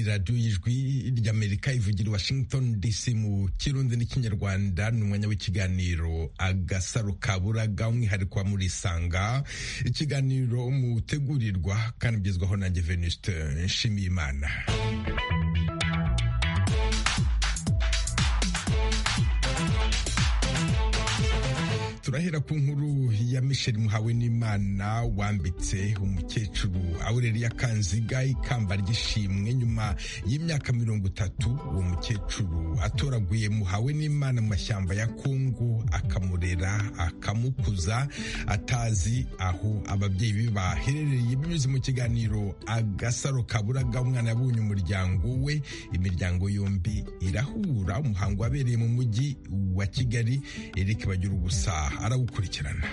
radiyo y'ijwi ry'amerika ivugira i washington dc mu kirundi n'ikinyarwanda ni umwanya w'ikiganiro agasaro kaburaga umwihariko wa murisanga ikiganiro mutegurirwa kandi ugezwaho nanjye venuste nshimiyimana turahera ku nkuru ya Michel muhawe n'imana wambitse umukecuru Aurelia Kanziga ikamba ry'ishimwe nyuma y'imyaka mirongo itatu uwo mukecuru atoraguye muhawe n'imana mu mashyamba ya Kongo akamurera akamukuza atazi aho ababyeyi be baherereye binyuze mu kiganiro agasaro kaburaga umwana yabonye umuryango we imiryango yombi irahura umuhango wabereye mu mujyi wa Kigali Eric bagira ubusa arawukurikirana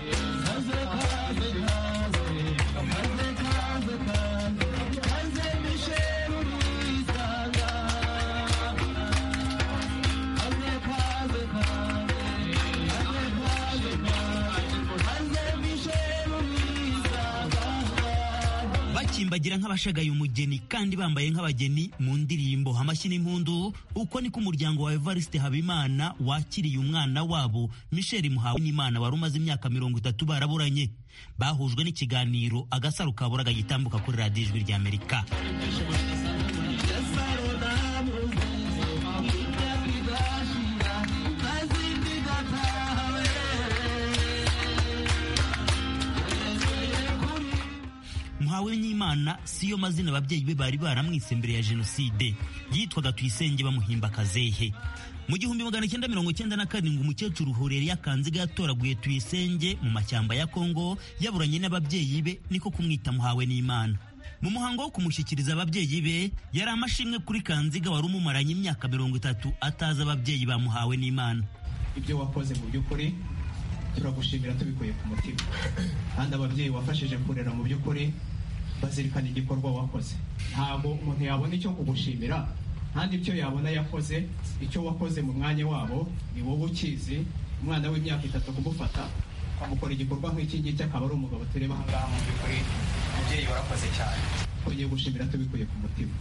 bagira nk'abashagaye umugeni kandi bambaye nk'abageni mu ndirimbo amashyi n'impundu uko niko umuryango wa Evariste Habimana wakiriye umwana wabo Michel Muhawe n'Imana wari umaze imyaka mirongo itatu baraburanye bahujwe n'ikiganiro agasaro kaburaga gitambuka kuri radiyo ijwi rya Amerika muhawe n'imana siyo mazina ababyeyi be bari baramwise mbere ya jenoside yitwaga tuyisenge bamuhimba akazehe mu gihumbi magana cyenda mirongo cyenda na karindwi umukecuru horera akanziga yatoraguye tuyisenge mu mashyamba ya kongo yaburanye n'ababyeyi be niko kumwita muhawe n'imana mu muhango wo kumushyikiriza ababyeyi be yari amashimwe kuri kanziga wari umumaranye imyaka mirongo itatu atazi ababyeyi bamuhawe n'imana ibyo wakoze mu by'ukuri turagushimira tubikuye ku mutima kandi ababyeyi wafashije kurera mu by'ukuri bazirikana igikorwa wakoze ntabwo umuntu yabona icyo kugushimira kandi icyo yabona yakoze icyo wakoze mu mwanya wabo ni wowe ukizi umwana w'imyaka itatu kumufata amukora igikorwa nk'iki ngiki akaba ari umugabo tureba aha ngaha mu by'ukuri umubyeyi warakoze cyane twongeye gushimira tubikuye ku mutima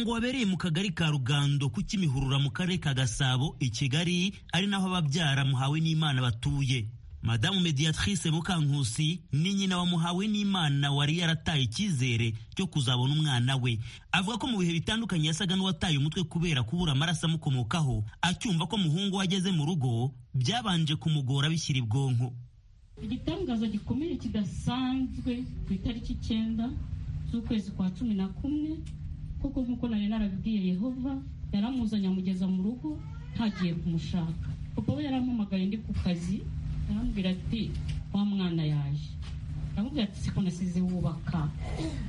wabereye mu kagari ka rugando ku kimihurura mu karere ka gasabo i kigali ari naho ababyara muhawe n'imana batuye madamu mediatrice mukankusi ni nyina wa muhawe n'imana wari yarataye icyizere cyo kuzabona umwana we avuga ko mu bihe bitandukanye yasaga n'uwataye umutwe kubera kubura amaraso amukomokaho acyumva ko muhungu we ageze mu rugo byabanje kumugora bishyira ibwonko igitangaza gikomeye kidasanzwe ku itariki icyenda z'ukwezi kwa cumi na kumwe kuko nk'uko nari narabibwiye yehova yaramuzanye amugeza mu rugo ntagiye kumushaka papa we yarampamagaye ndi ku kazi arambwira ati wa mwana yaje aramubwira ati siko nasize wubaka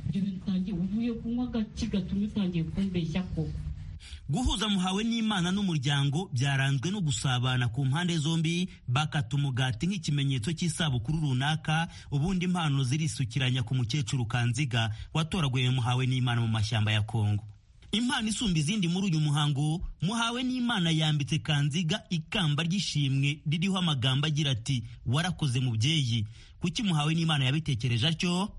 ibyo bintu utangiye uvuye kunywa agaki gatuma utangiye kumbeshya koko guhuza muhawe n'imana n'umuryango byaranzwe no gusabana ku mpande zombi bakata umugati nk'ikimenyetso cy'isabukuru runaka ubundi impano zirisukiranya ku mukecuru kanziga watoraguye muhawe n'imana mu mashyamba ya kongo impano isumba izindi muri uyu muhango muhawe n'imana yambitse kanziga ikamba ry'ishimwe ririho amagambo agira ati warakoze mubyeyi kuki muhawe n'imana yabitekereje atyo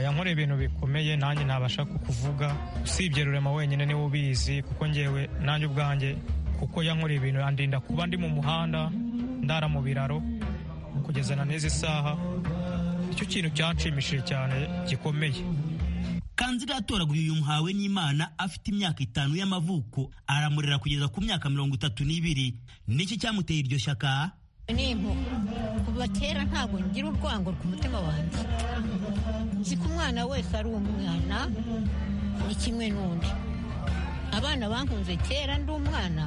yankora ibintu bikomeye nanjye ntabasha kukuvuga usibye rurema wenyine niwe ubizi kuko ngewe nanjye ubwanjye kuko yankora ibintu yandinda kuba ndi mu muhanda ndara mu biraro kugeza na n'izi saha icyo kintu cyanshimishije cyane gikomeye kanziga yatoraguye uyu muhawe n'imana afite imyaka itanu y'amavuko aramurera kugeza ku myaka mirongo itatu n'ibiri niki cyamuteye iryo shyaka ni kuva kera ntabwo ngira urwango ku mutima wanjye nzi ko umwana wese ari umwana ni kimwe n'undi abana bankunze kera ndi umwana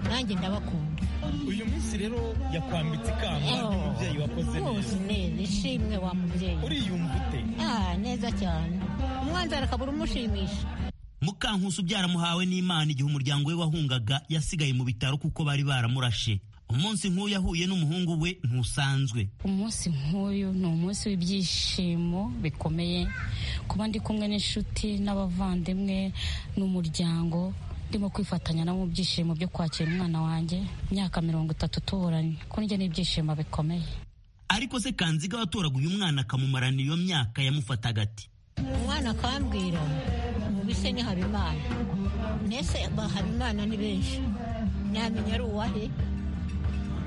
nanjye ndabakunda uyu munsi rero yakwambitse ikamba ry'umubyeyi wakoze rwose neza ishimwe wa mubyeyi uriyumva ute neza cyane umwanzara akabura umushimisha mukankusi ubyara muhawe n'imana igihe umuryango we wahungaga yasigaye mu bitaro kuko bari baramurashe umunsi nk'uyu ahuye n'umuhungu we ntusanzwe umunsi nk'uyu ni umunsi w'ibyishimo bikomeye kuba ndi kumwe n'inshuti n'abavandimwe n'umuryango ndimo kwifatanya no mu byishimo byo kwakira umwana wanjye imyaka mirongo itatu tuburanye ko njye n'ibyishimo bikomeye ariko se kanziga watoraguye umwana akamumarana iyo myaka yamufataga ati umwana akambwira umubise ni habimana mbese habimana ni benshi ntamenya ari uwahe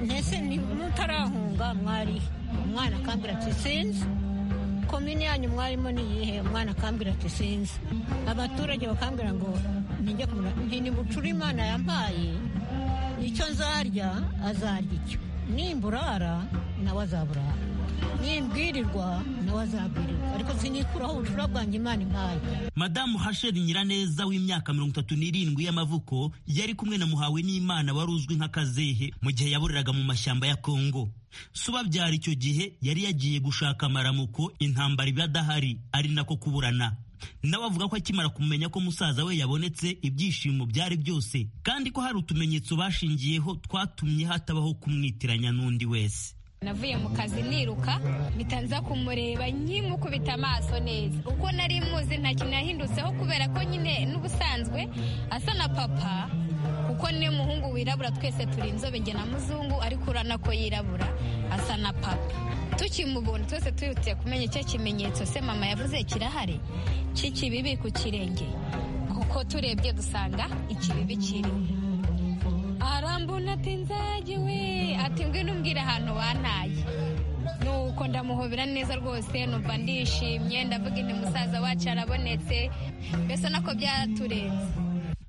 mbese mutarahunga mwari umwana akambwira ati sinzi komini yanyu mwarimo ni iyihe umwana akambwira ati sinzi abaturage bakambwira ngo nijya kumura nti nimucure imana yampaye icyo nzarya azarya icyo nimburara nawe azaburara nimbwirirwa nawe azabwirirwa ariko sinikuraho ubucura bwanjye imana impaye madamu hasheri nyiraneza w'imyaka mirongo itatu n'irindwi y'amavuko yari kumwe na muhawe n'imana wari uzwi nka kazehe mu gihe yaburiraga mu mashyamba ya kongo subabyara icyo gihe yari yagiye gushaka amaramuko intambara iba adahari ari nako kuburana nawe avuga ko akimara kumenya ko musaza we yabonetse ibyishimo byari byose kandi ko hari utumenyetso bashingiyeho twatumye hatabaho kumwitiranya n'undi wese navuye mu kazi niruka mpita nza kumureba nkimukubita amaso neza uko nari muzi nta kintu yahindutseho kubera ko nyine n'ubusanzwe asa na papa kuko ni umuhungu wirabura twese turi inzobe njye na muzungu ariko urabona ko yirabura asa na papa tukimubona twese twihutiye kumenya icyo kimenyetso se mama yavuze kirahari cy'ikibibi ku kirenge kuko turebye dusanga ikibibi kirimo arambona ati nzagiwe ati ngwino umbwire ahantu wantaye nuko ndamuhobera neza rwose numva ndishimye ndavuga inti musaza wacu arabonetse mbese nako byaturenze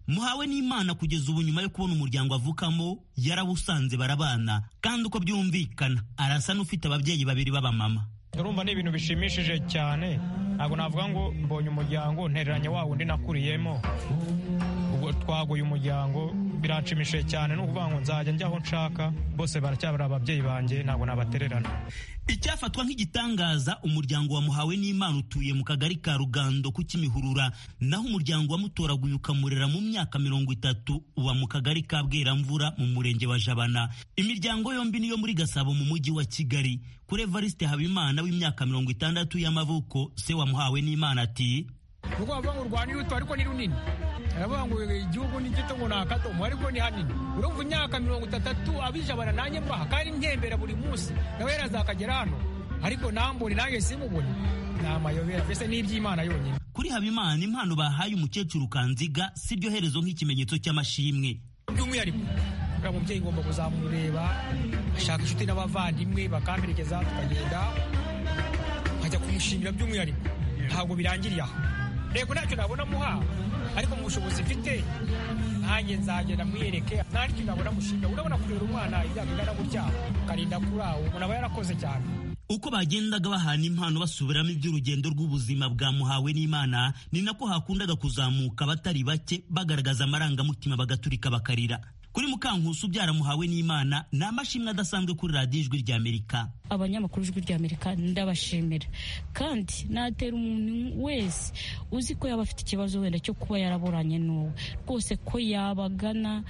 muhawe n'imana kugeza ubu nyuma yo kubona umuryango avukamo yarabusanze barabana kandi uko byumvikana arasa n'ufite ababyeyi babiri b'abamama urumva ni ibintu bishimishije cyane ntabwo navuga ngo mbonye umuryango ntereranye wa wundi nakuriyemo ubwo twaguye umuryango biranshimishije cyane ni ukuvuga ngo nzajya njya aho nshaka bose baracyabura ababyeyi banjye ntabwo nabatererana icyafatwa nk'igitangaza umuryango wa muhawe n'imana utuye mu kagari ka rugando ku kimihurura naho umuryango wa mutoraguye ukamurera mu myaka mirongo itatu uba mu kagari ka bweramvura mu murenge wa jabana imiryango yombi niyo muri gasabo mu mujyi wa kigali kuri evariste habimana w'imyaka mirongo itandatu y'amavuko se wa muhawe n'imana ati nuko bavuga ngo urwanya iruto ariko ni runini aravuga ngo igihugu ni gito ngo ni akadomo ariko ni hanini urumva imyaka mirongo itandatu abijabana nanjye mbaha kandi ntembera buri munsi nawe yarazakagera hano ariko nambone nanjye simubone ni amayobera mbese ni iby'imana yonyine kuri habimana impano bahaye umukecuru kanziga si ryo herezo nk'ikimenyetso cy'amashimwe by'umwihariko buriya mubyeyi ngomba kuzamureba ashaka inshuti n'abavandimwe bakamperekeza tukagenda nkajya kumushimira by'umwihariko ntabwo birangiriye aha rego ntacyo nabona muha ariko mu bushobozi mfite nanjye nzagenda mwiyereke nta kintu nabona mushinga urabona kurera umwana ibyago ingana gutya ukarinda kuri awo umuntu aba yarakoze cyane uko bagendaga bahana impano basubiramo iby'urugendo rw'ubuzima bwa muhawe n'imana ni nako hakundaga kuzamuka abatari bake bagaragaza amarangamutima bagaturika bakarira kuri mukankusi ubyara muhawe n'imana ni amashimwe adasanzwe kuri radiyo ijwi rya amerika abanyamakuru ijwi rya amerika ndabashimira kandi natera umuntu wese uzi ko yaba afite ikibazo wenda cyo kuba yaraburanye n'uwe rwose ko yabagana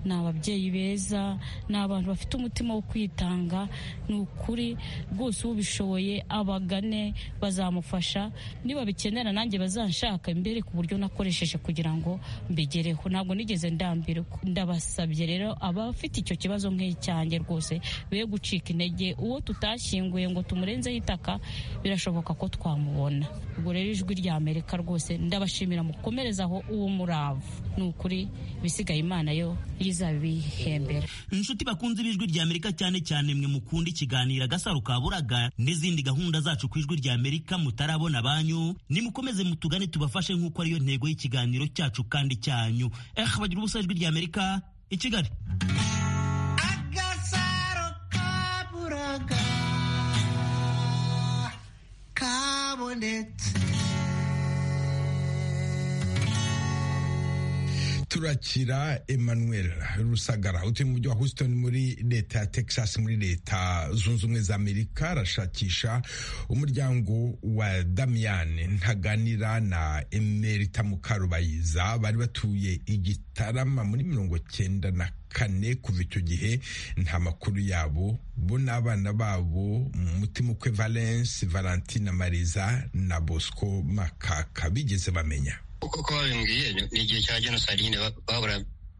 ni ababyeyi beza ni abantu bafite umutima wo kwitanga ni ukuri rwose ubishoboye abagane bazamufasha niba bikenera nanjye bazanshaka imbere ku buryo nakoresheje kugira ngo mbigereho ntabwo nigeze ndambirwa ndabasabye rero abafite icyo kibazo nk'icyanjye rwose be gucika intege uwo tutashyinguye ngo tumurenzeho itaka birashoboka ko twamubona ubwo rero ijwi rya amerika rwose ndabashimira mukomerezaho uwo muravu ni ukuri ibisigaye imana yo izabihembera inshuti bakunze ibijwi rya amerika cyane cyane mwe mukunda ikiganiro agasaro ka buraga n'izindi gahunda zacu ku ijwi rya amerika mutarabona banyu nimukomeze mutugane tubafashe nk'uko ariyo ntego y'ikiganiro cyacu kandi cyanyu eh bagira ubusa ijwi rya amerika i kigali agasaro kaburaga kabonetse turakira emmanuel rusagara utuye mu mujyi wa houston muri leta ya texas muri leta zunze ubumwe za amerika arashakisha umuryango wa damiyane ntaganira na emerita mukarubayiza bari batuye igitarama muri mirongo cyenda na kane kuva icyo gihe nta makuru yabo bo n'abana babo umutima ukwe valence valentina mariza na bosco makaka bigeze bamenya uko babimbwiye ni igihe cya jenoside nyine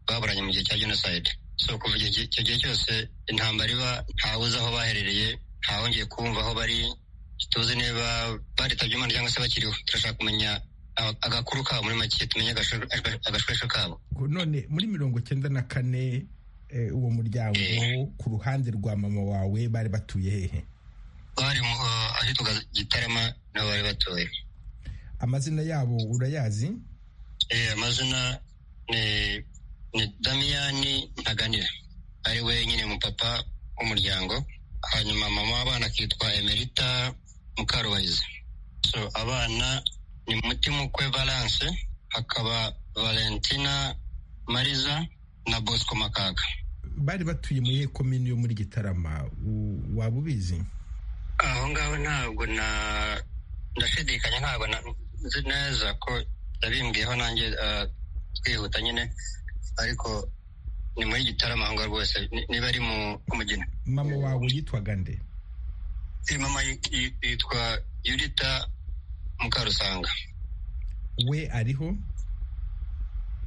baburanye mu gihe cya jenoside so kuva icyo gihe cyose intambara iba ntawuzi aho baherereye ntawongeye kumva aho bari tuzi niba baritabye imana cyangwa se bakiriho turashaka kumenya agakuru kabo muri make tumenye agashwesho kabo none muri mirongo cyenda na kane uwo muryango ku ruhande rwa mama wawe bari batuye hehe bari ahitwa gitarama nabo bari batuye amazina yabo urayazi eh amazina ni ni damiyani ntaganira ari wenyine umupapa w'umuryango hanyuma mama w'abana akitwa emerita mukarubayiza so abana ni mutimukwe valence hakaba valentina mariza na bosco makaga bari batuye muri komini yo muri gitarama waba ubizi aho ngaho ntabwo na ndashidikanya ntabwo nzi neza ko yabimbwiyeho nanjye twihuta nyine ariko ni muri gitaramahanga rwose niba ari mu mugina mama wawe yitwaga nde mama yitwa yurita mukarusanga we ariho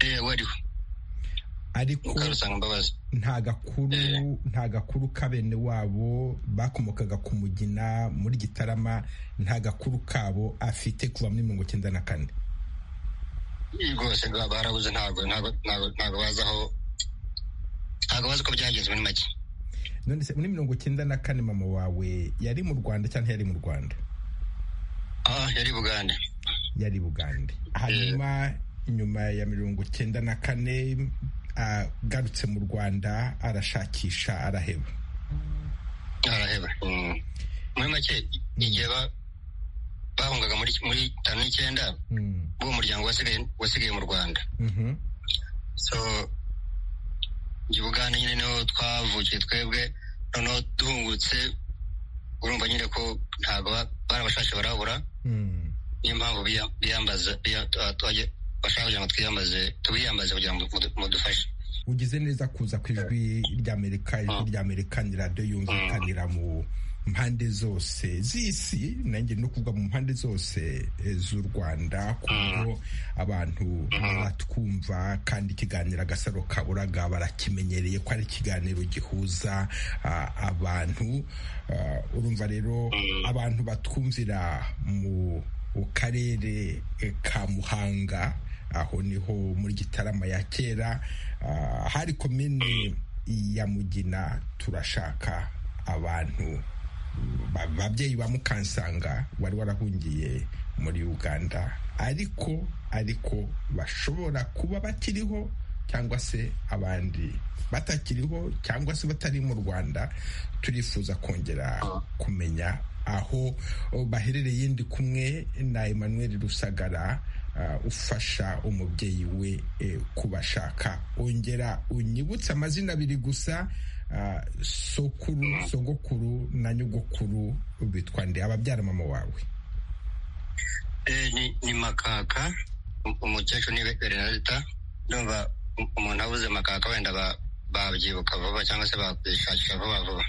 we ariho ariko nta gakuru nta gakuru kabene wabo bakomokaga ku mugina muri gitarama nta gakuru kabo afite kuva muri mirongo icyenda na kane rwose barabuze ntabwo ntabwo bazi aho ntabwo bazi uko byagenze muri make none se muri mirongo icyenda na kane mama wawe yari mu rwanda cyangwa yari mu rwanda ah yari bugande yari bugande hanyuma inyuma ya mirongo icyenda na kane agarutse mu rwanda arashakisha araheba araheba muri make igihe bahungaga muri tanu n'icyenda b'uwo muryango wasigaye mu rwanda so bugande nyine niho twavukiye twebwe noneho duhungutse urumva nyine ko ntabwo barabashashe barabura niyo mpamvu biyambaza bashaka kugira ngo twiyambaze tubiyambaze kugira ngo mudufashe ugize neza kuza ku ijwi ry'amerika ijwi ry'amerika ni radiyo yumvikanira mu mpande zose z'isi nanjye no kuvuga mu mpande zose z'u rwanda ku buryo abantu batwumva kandi ikiganiro agasaro kaburaga barakimenyereye ko ari ikiganiro gihuza abantu urumva rero abantu batwumvira mu karere ka muhanga aho niho muri gitarama ya kera hari komini ya mugina turashaka abantu babyeyi ba mukansanga wari warahungiye muri uganda ariko ariko bashobora kuba bakiriho cyangwa se abandi batakiriho cyangwa se batari mu rwanda turifuza kongera kumenya aho baherereye ndi kumwe na Emmanuel rusagara ufasha umubyeyi we kubashaka ongera unyibutse amazina abiri gusa sokuru sogokuru na nyogokuru bitwa nde ababyara mama wawe ni makaka umukecuru ni berenarita ndumva umuntu abuze makaka wenda babyibuka vuba cyangwa se bakishakisha vuba vuba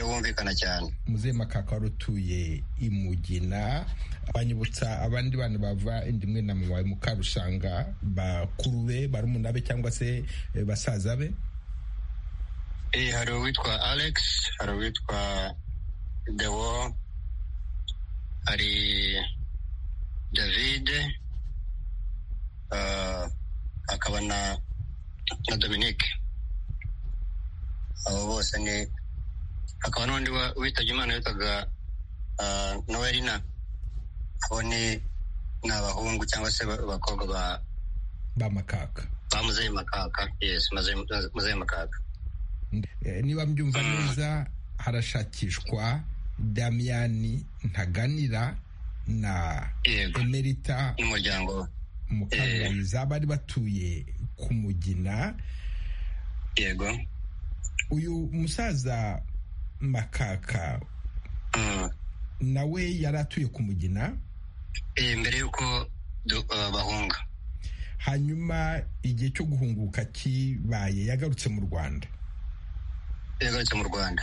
wumvikana cyane muzehe makaka wari utuye i mugina banyibutsa abandi bana bava indi imwe na mama mukarushanga bakuru be barumuna be cyangwa se basaza be hari uwitwa alex hari uwitwa dewo hari david hakaba na na dominique abo bose ni hakaba n'undi witabye imana witaga noelina abo ni abahungu cyangwa se abakobwa ba ba makaka ba muzehe makaka yesi muzehe makaka niba mbyumva neza harashakishwa damiyani ntaganira na emerita n'umuryango mukabura kuganza bari batuye ku mugina yego uyu musaza makaka nawe yari atuye ku mugina mbere y'uko bahunga hanyuma igihe cyo guhunguka kibaye yagarutse mu rwanda yagarutse mu rwanda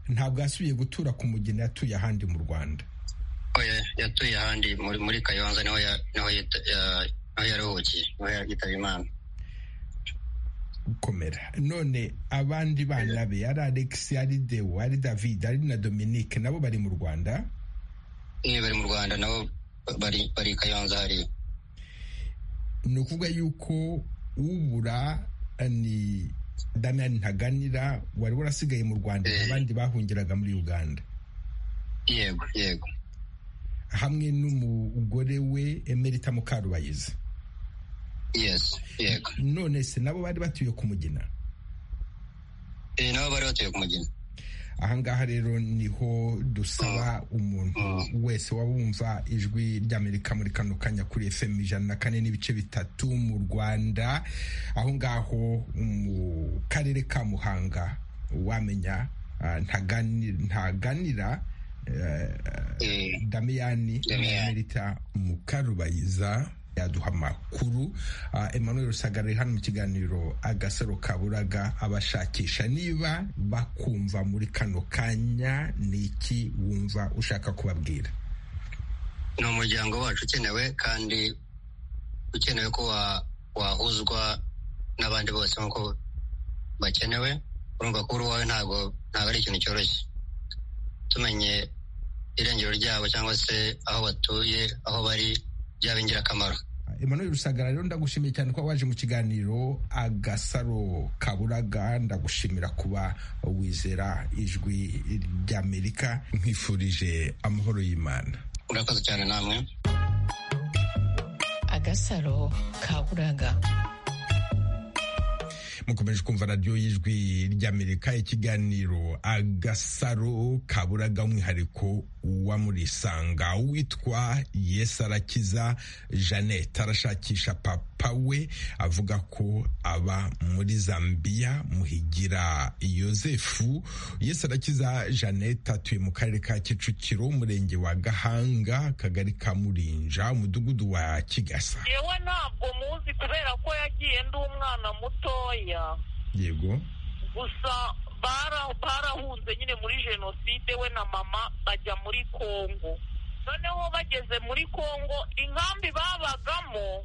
ntabwo yasubiye gutura ku mugina yatuye ahandi mu rwanda yatuye ahandi muri kayonza niho yaruhukiye niho yitaba imana gukomera none abandi bana be ari alex ari dewo ari david ari na dominique nabo bari mu rwanda bari mu rwanda nabo bari kayonza hariya ni ukuvuga yuko ubura ni damian ntaganira wari warasigaye mu rwanda abandi bahungiraga muri uganda yego yego hamwe n'umugore we emerita mukarubayiza none se nabo bari batuye ku mugina nabo bari batuye ku mugina ahangaha rero niho dusaba umuntu wese waba wumva ijwi ry'amerika muri kano kanya kuri fm ijana na kane n'ibice bitatu mu rwanda aho ngaho mu karere ka muhanga wamenya ntaganira damiyani emerita mukarubayiza yaduha amakuru emmanuel rusagara hano mu kiganiro agasaro kaburaga abashakisha niba bakumva muri kano kanya ni iki wumva ushaka kubabwira ni umuryango wacu ukenewe kandi ukenewe ko wahuzwa n'abandi bose nk'uko bakenewe urumva ko uri uwawe ntabwo ari ikintu cyoroshye tumenye irengero ryabo cyangwa se aho batuye aho bari byaba ingirakamaro Emmanuel rusagara rero ndagushimiye cyane kuba waje mu kiganiro agasaro kaburaga ndagushimira kuba wizera ijwi ry'amerika nkwifurije amahoro y'imana urakoze cyane namwe agasaro kaburaga mukomeje kumva radiyo y'ijwi ry'amerika ikiganiro agasaro kaburaga umwihariko wa murisanga witwa yesu arakiza jeannette arashakisha papa we avuga ko aba muri zambiya muhigira yosefu yesu arakiza jeannette atuye mu karere ka kicukiro umurenge wa gahanga akagari ka murinja umudugudu wa kigasa yewe ntabwo muzi kubera ko yagiye ndi umwana mutoya yego gusa barahunze nyine muri jenoside we na mama bajya muri kongo noneho bageze muri kongo inkambi babagamo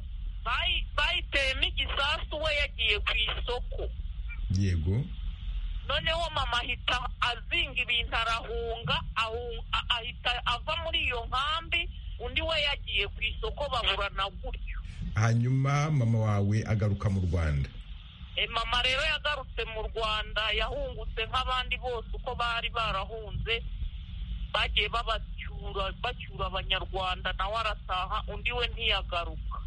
bayiteyemo igisasu we yagiye ku isoko yego noneho mama ahita azinga ibintu arahunga ahita ava muri iyo nkambi undi we yagiye ku isoko baburana gutyo hanyuma mama wawe agaruka mu rwanda mama rero yagarutse mu rwanda yahungutse nk'abandi bose uko bari barahunze bagiye babacyura bacyura abanyarwanda nawe arataha undi we ntiyagaruka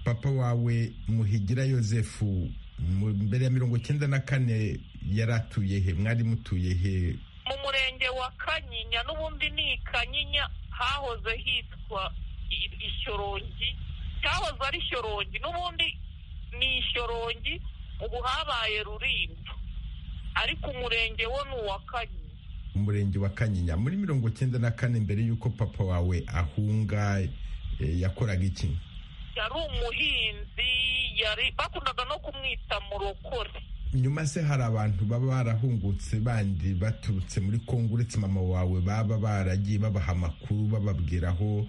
papa wawe muhigira yosefu mbere ya mirongo icyenda na kane yari atuye he mwari mutuye he mu murenge wa kanyinya n'ubundi ni kanyinya hahoze hitwa ishyorongi cyahoze ari shyorongi n'ubundi ni ishyorongi ubu habaye rurinda ariko umurenge wo ni uwa kanyinya umurenge wa kanyinya muri mirongo icyenda na kane mbere y'uko papa wawe ahunga yakoraga iki yari umuhinzi yari bakundaga no kumwita murokore nyuma se hari abantu baba barahungutse bandi baturutse muri kongo uretse mama wawe baba baragiye babaha amakuru bababwira aho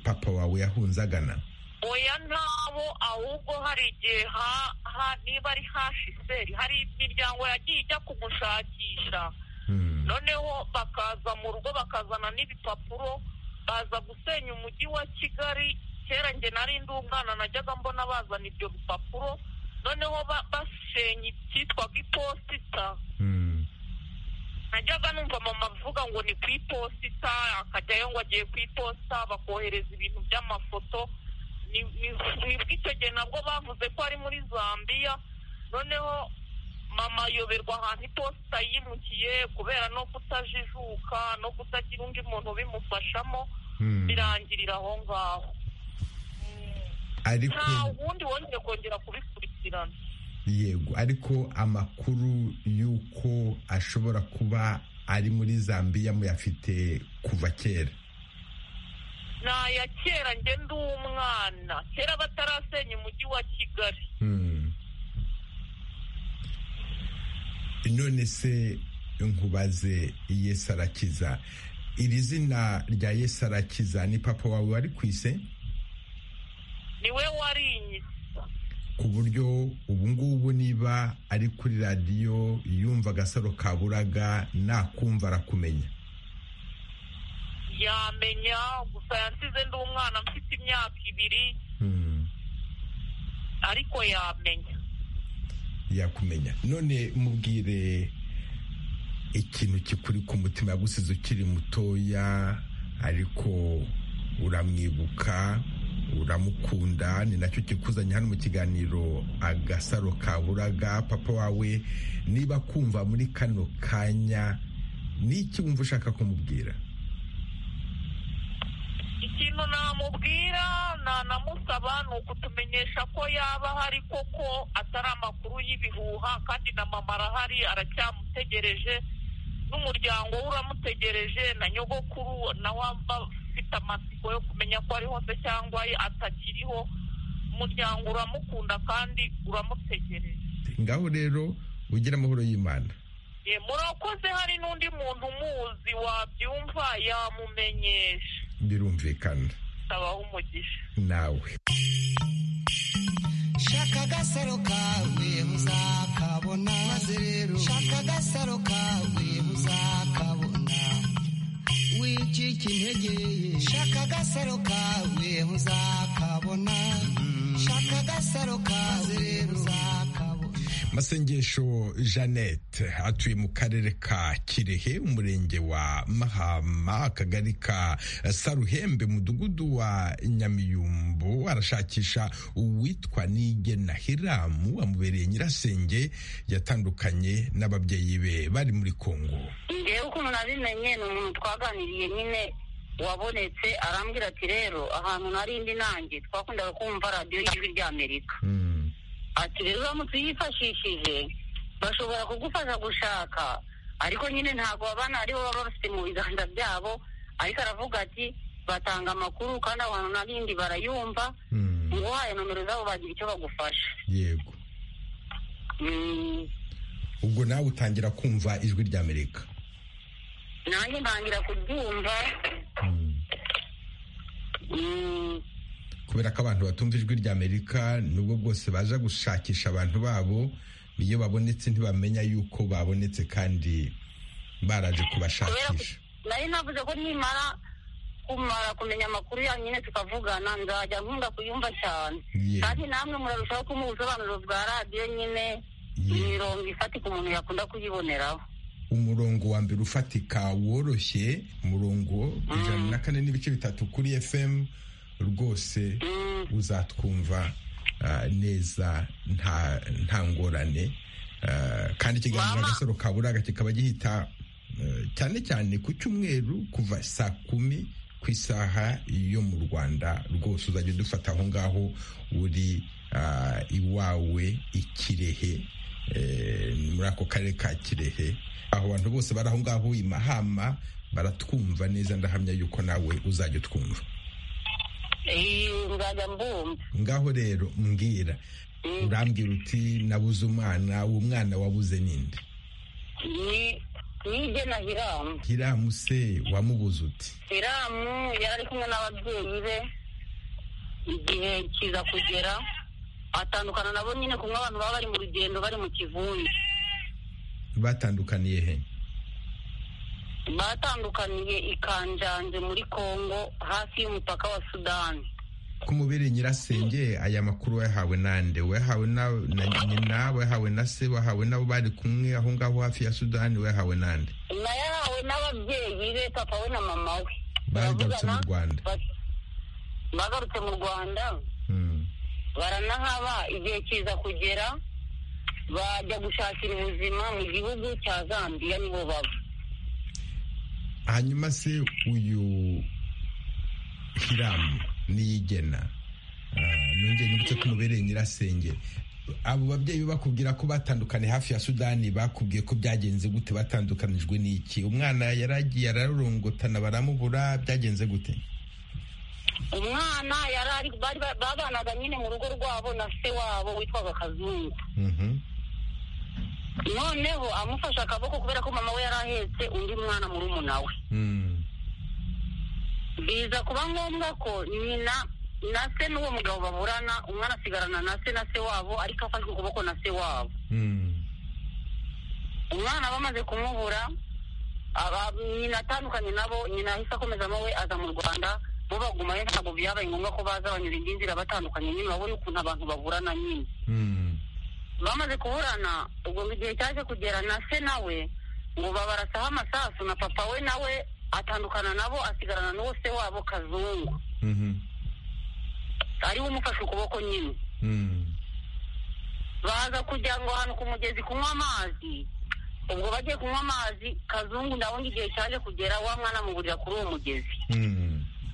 papa wawe yahunze agana oya ntabo ahubwo hari igihe niba ari hashiseri hari imiryango yagiye ijya kumushakisha noneho bakaza mu rugo bakazana n'ibipapuro baza gusenya umujyi wa kigali kera nge nari ndi umwana najyaga mbona bazana ibyo bipapuro noneho basenya icyitwaga iposita najyaga numva mama avuga ngo ni ku iposita akajyayo ngo agiye ku iposita bakohereza ibintu by'amafoto nibwo icyo gihe nabwo bavuze ko ari muri zambia noneho mama ayoberwa ahantu iposita yimukiye kubera no kutajijuka no kutagira undi muntu ubimufashamo birangirira aho ngaho ariko nta wundi wongeye kongera kubikurikirana yego ariko amakuru y'uko ashobora kuba ari muri zambia muyafite kuva kera ni aya kera njye ndi umwana kera batarasenya umujyi wa kigali none se nkubaze yesarakiza iri zina rya yesarakiza ni papa wawe wari ku ise niwe warinyise ku buryo ubu ngubu niba ari kuri radiyo yumva agasaro kaburaga nakumva arakumenya yamenya gusa yansize ndi umwana mfite imyaka ibiri ariko yamenya yakumenya none mubwire ikintu kikuri ku mutima yagusize ukiri mutoya ariko uramwibuka uramukunda ni nacyo kikuzanye hano mu kiganiro agasaro kaburaga papa wawe niba kumva muri kano kanya ni iki wumva ushaka kumubwira ikintu namubwira nanamusaba ni ukutumenyesha ko yaba ahari koko atari amakuru y'ibihuha kandi na mama arahari aracyamutegereje n'umuryango we uramutegereje na nyogokuru nawe afite amatsiko yo kumenya ko ari hose cyangwa atakiriho umuryango uramukunda kandi uramutegereje ngaho rero ugire amahoro y'imana Ye, murakoze hari n'undi muntu umuzi wabyumva yamumenyesha birumvikana abaho umugisha nawe shaka agasaro kawe uzakabona maze rero shaka agasaro kawe uzakabona wicika intege shaka agasaro kawe uzakabona shaka agasaro kawe rero uzakabona masengesho jeannette atuye mu karere ka kirehe umurenge wa mahama akagari ka saruhembe mudugudu wa nyamiyumbu arashakisha uwitwa nige na hiramu amubereye nyirasenge yatandukanye n'ababyeyi be bari muri kongo ngewe ukuntu nabimenye ni umuntu twaganiriye nyine wabonetse arambwira ati rero ahantu narindi nanjye twakundaga kumva radiyo y'ijwi ry'amerika ati rero uramutse uyifashishije bashobora kugufasha gushaka ariko nyine ntabwo abana aribo baba bafite mu biganza byabo ariko aravuga ati batanga amakuru kandi abantu n'abindi barayumva ngo uhaye nomero zabo bagira icyo bagufasha yego Mm, ubwo nawe utangira kumva ijwi ry'amerika nanjye ntangira kuryumva Mm, kubera ko abantu batumva ijwi ry'amerika nubwo bwose baza gushakisha abantu babo iyo babonetse ntibamenya yuko babonetse kandi baraje kubashakisha nari navuze ko nimara kumara kumenya amakuru yanyu nyine tukavugana nzajya nkunda kuyumva cyane Yego. kandi namwe murarushaho kumuha ubusobanuro bwa radiyo nyine imirongo ifatika umuntu yakunda kuyiboneraho umurongo wa mbere ufatika woroshye umurongo ijana na kane n'ibice bitatu kuri fm rwose uzatwumva ah, neza nta nta ngorane Ah, kandi ikiganiro agasaro kaburaga kikaba gihita eh, cyane cyane ku cyumweru kuva saa kumi ku isaha yo mu rwanda rwose uzajya udufata aho ngaho uri ah, iwawe ikirehe Eh, ni muri ako karere ka kirehe aho abantu bose bari aho ngaho i mahama baratwumva neza ndahamya yuko nawe uzajya utwumva Eh, nzajya mbumva ngaho rero mbwira urambwira uti nabuze umwana uwo mwana wabuze ninde ni nige na hiramu hiramu se wamubuze uti hiramu yari ari kumwe n'ababyeyi be igihe kiza kugera atandukana nabo nyine kumwe abantu baba bari mu rugendo bari mu kivunge batandukaniye he batandukaniye i Kanjanze muri Kongo hafi y'umupaka wa Sudani ko umubiri nyirasenge aya makuru wayahawe nande wayahawe na na nyina wayahawe na se wayahawe n'abo bari kumwe aho ngaho hafi ya sudani wayahawe nande nayahawe n'ababyeyi be papa we na mama we bagarutse mu rwanda bagarutse mu rwanda baranahaba igihe kiza kugera bajya gushakira ubuzima mu gihugu cya Zambia nibo baba hanyuma se uyu hiramu niyigena ah, nongere nibutse ko mubereye nyirasenge abo babyeyi bakubwira ko batandukanye hafi ya sudani bakubwiye ko byagenze gute batandukanijwe n'iki umwana yaragiye ararurungutana baramubura byagenze gute umwana yari babanaga nyine mu rugo rwabo na se wabo witwaga kazungu noneho amufashe akaboko kubera ko mama we yari ahetse undi mwana murumuna we biza kuba ngombwa ko nyina na se n'uwo mugabo baburana umwana asigarana na se na se wabo ariko afashwe ukuboko na se wabo umwana bamaze kumubura nyina atandukanye nabo nyina ahise akomeza we aza mu rwanda bo bagumayo ntabwo byabaye ngombwa ko baza banyura indi nzira batandukanye nyine urabona ukuntu abantu baburana nyine bamaze kuburana ubwo mu gihe cyaje kugera na se nawe ngo babarasaho amasasu na papa we nawe atandukana nabo asigarana n'uwo se wabo kazungu ariwe umufashe ukuboko nyine baza kujya ngo ahantu ku mugezi kunywa amazi ubwo bagiye kunywa amazi kazungu ndabona igihe cyaje kugera wa mwana amugurira kuri uwo mugezi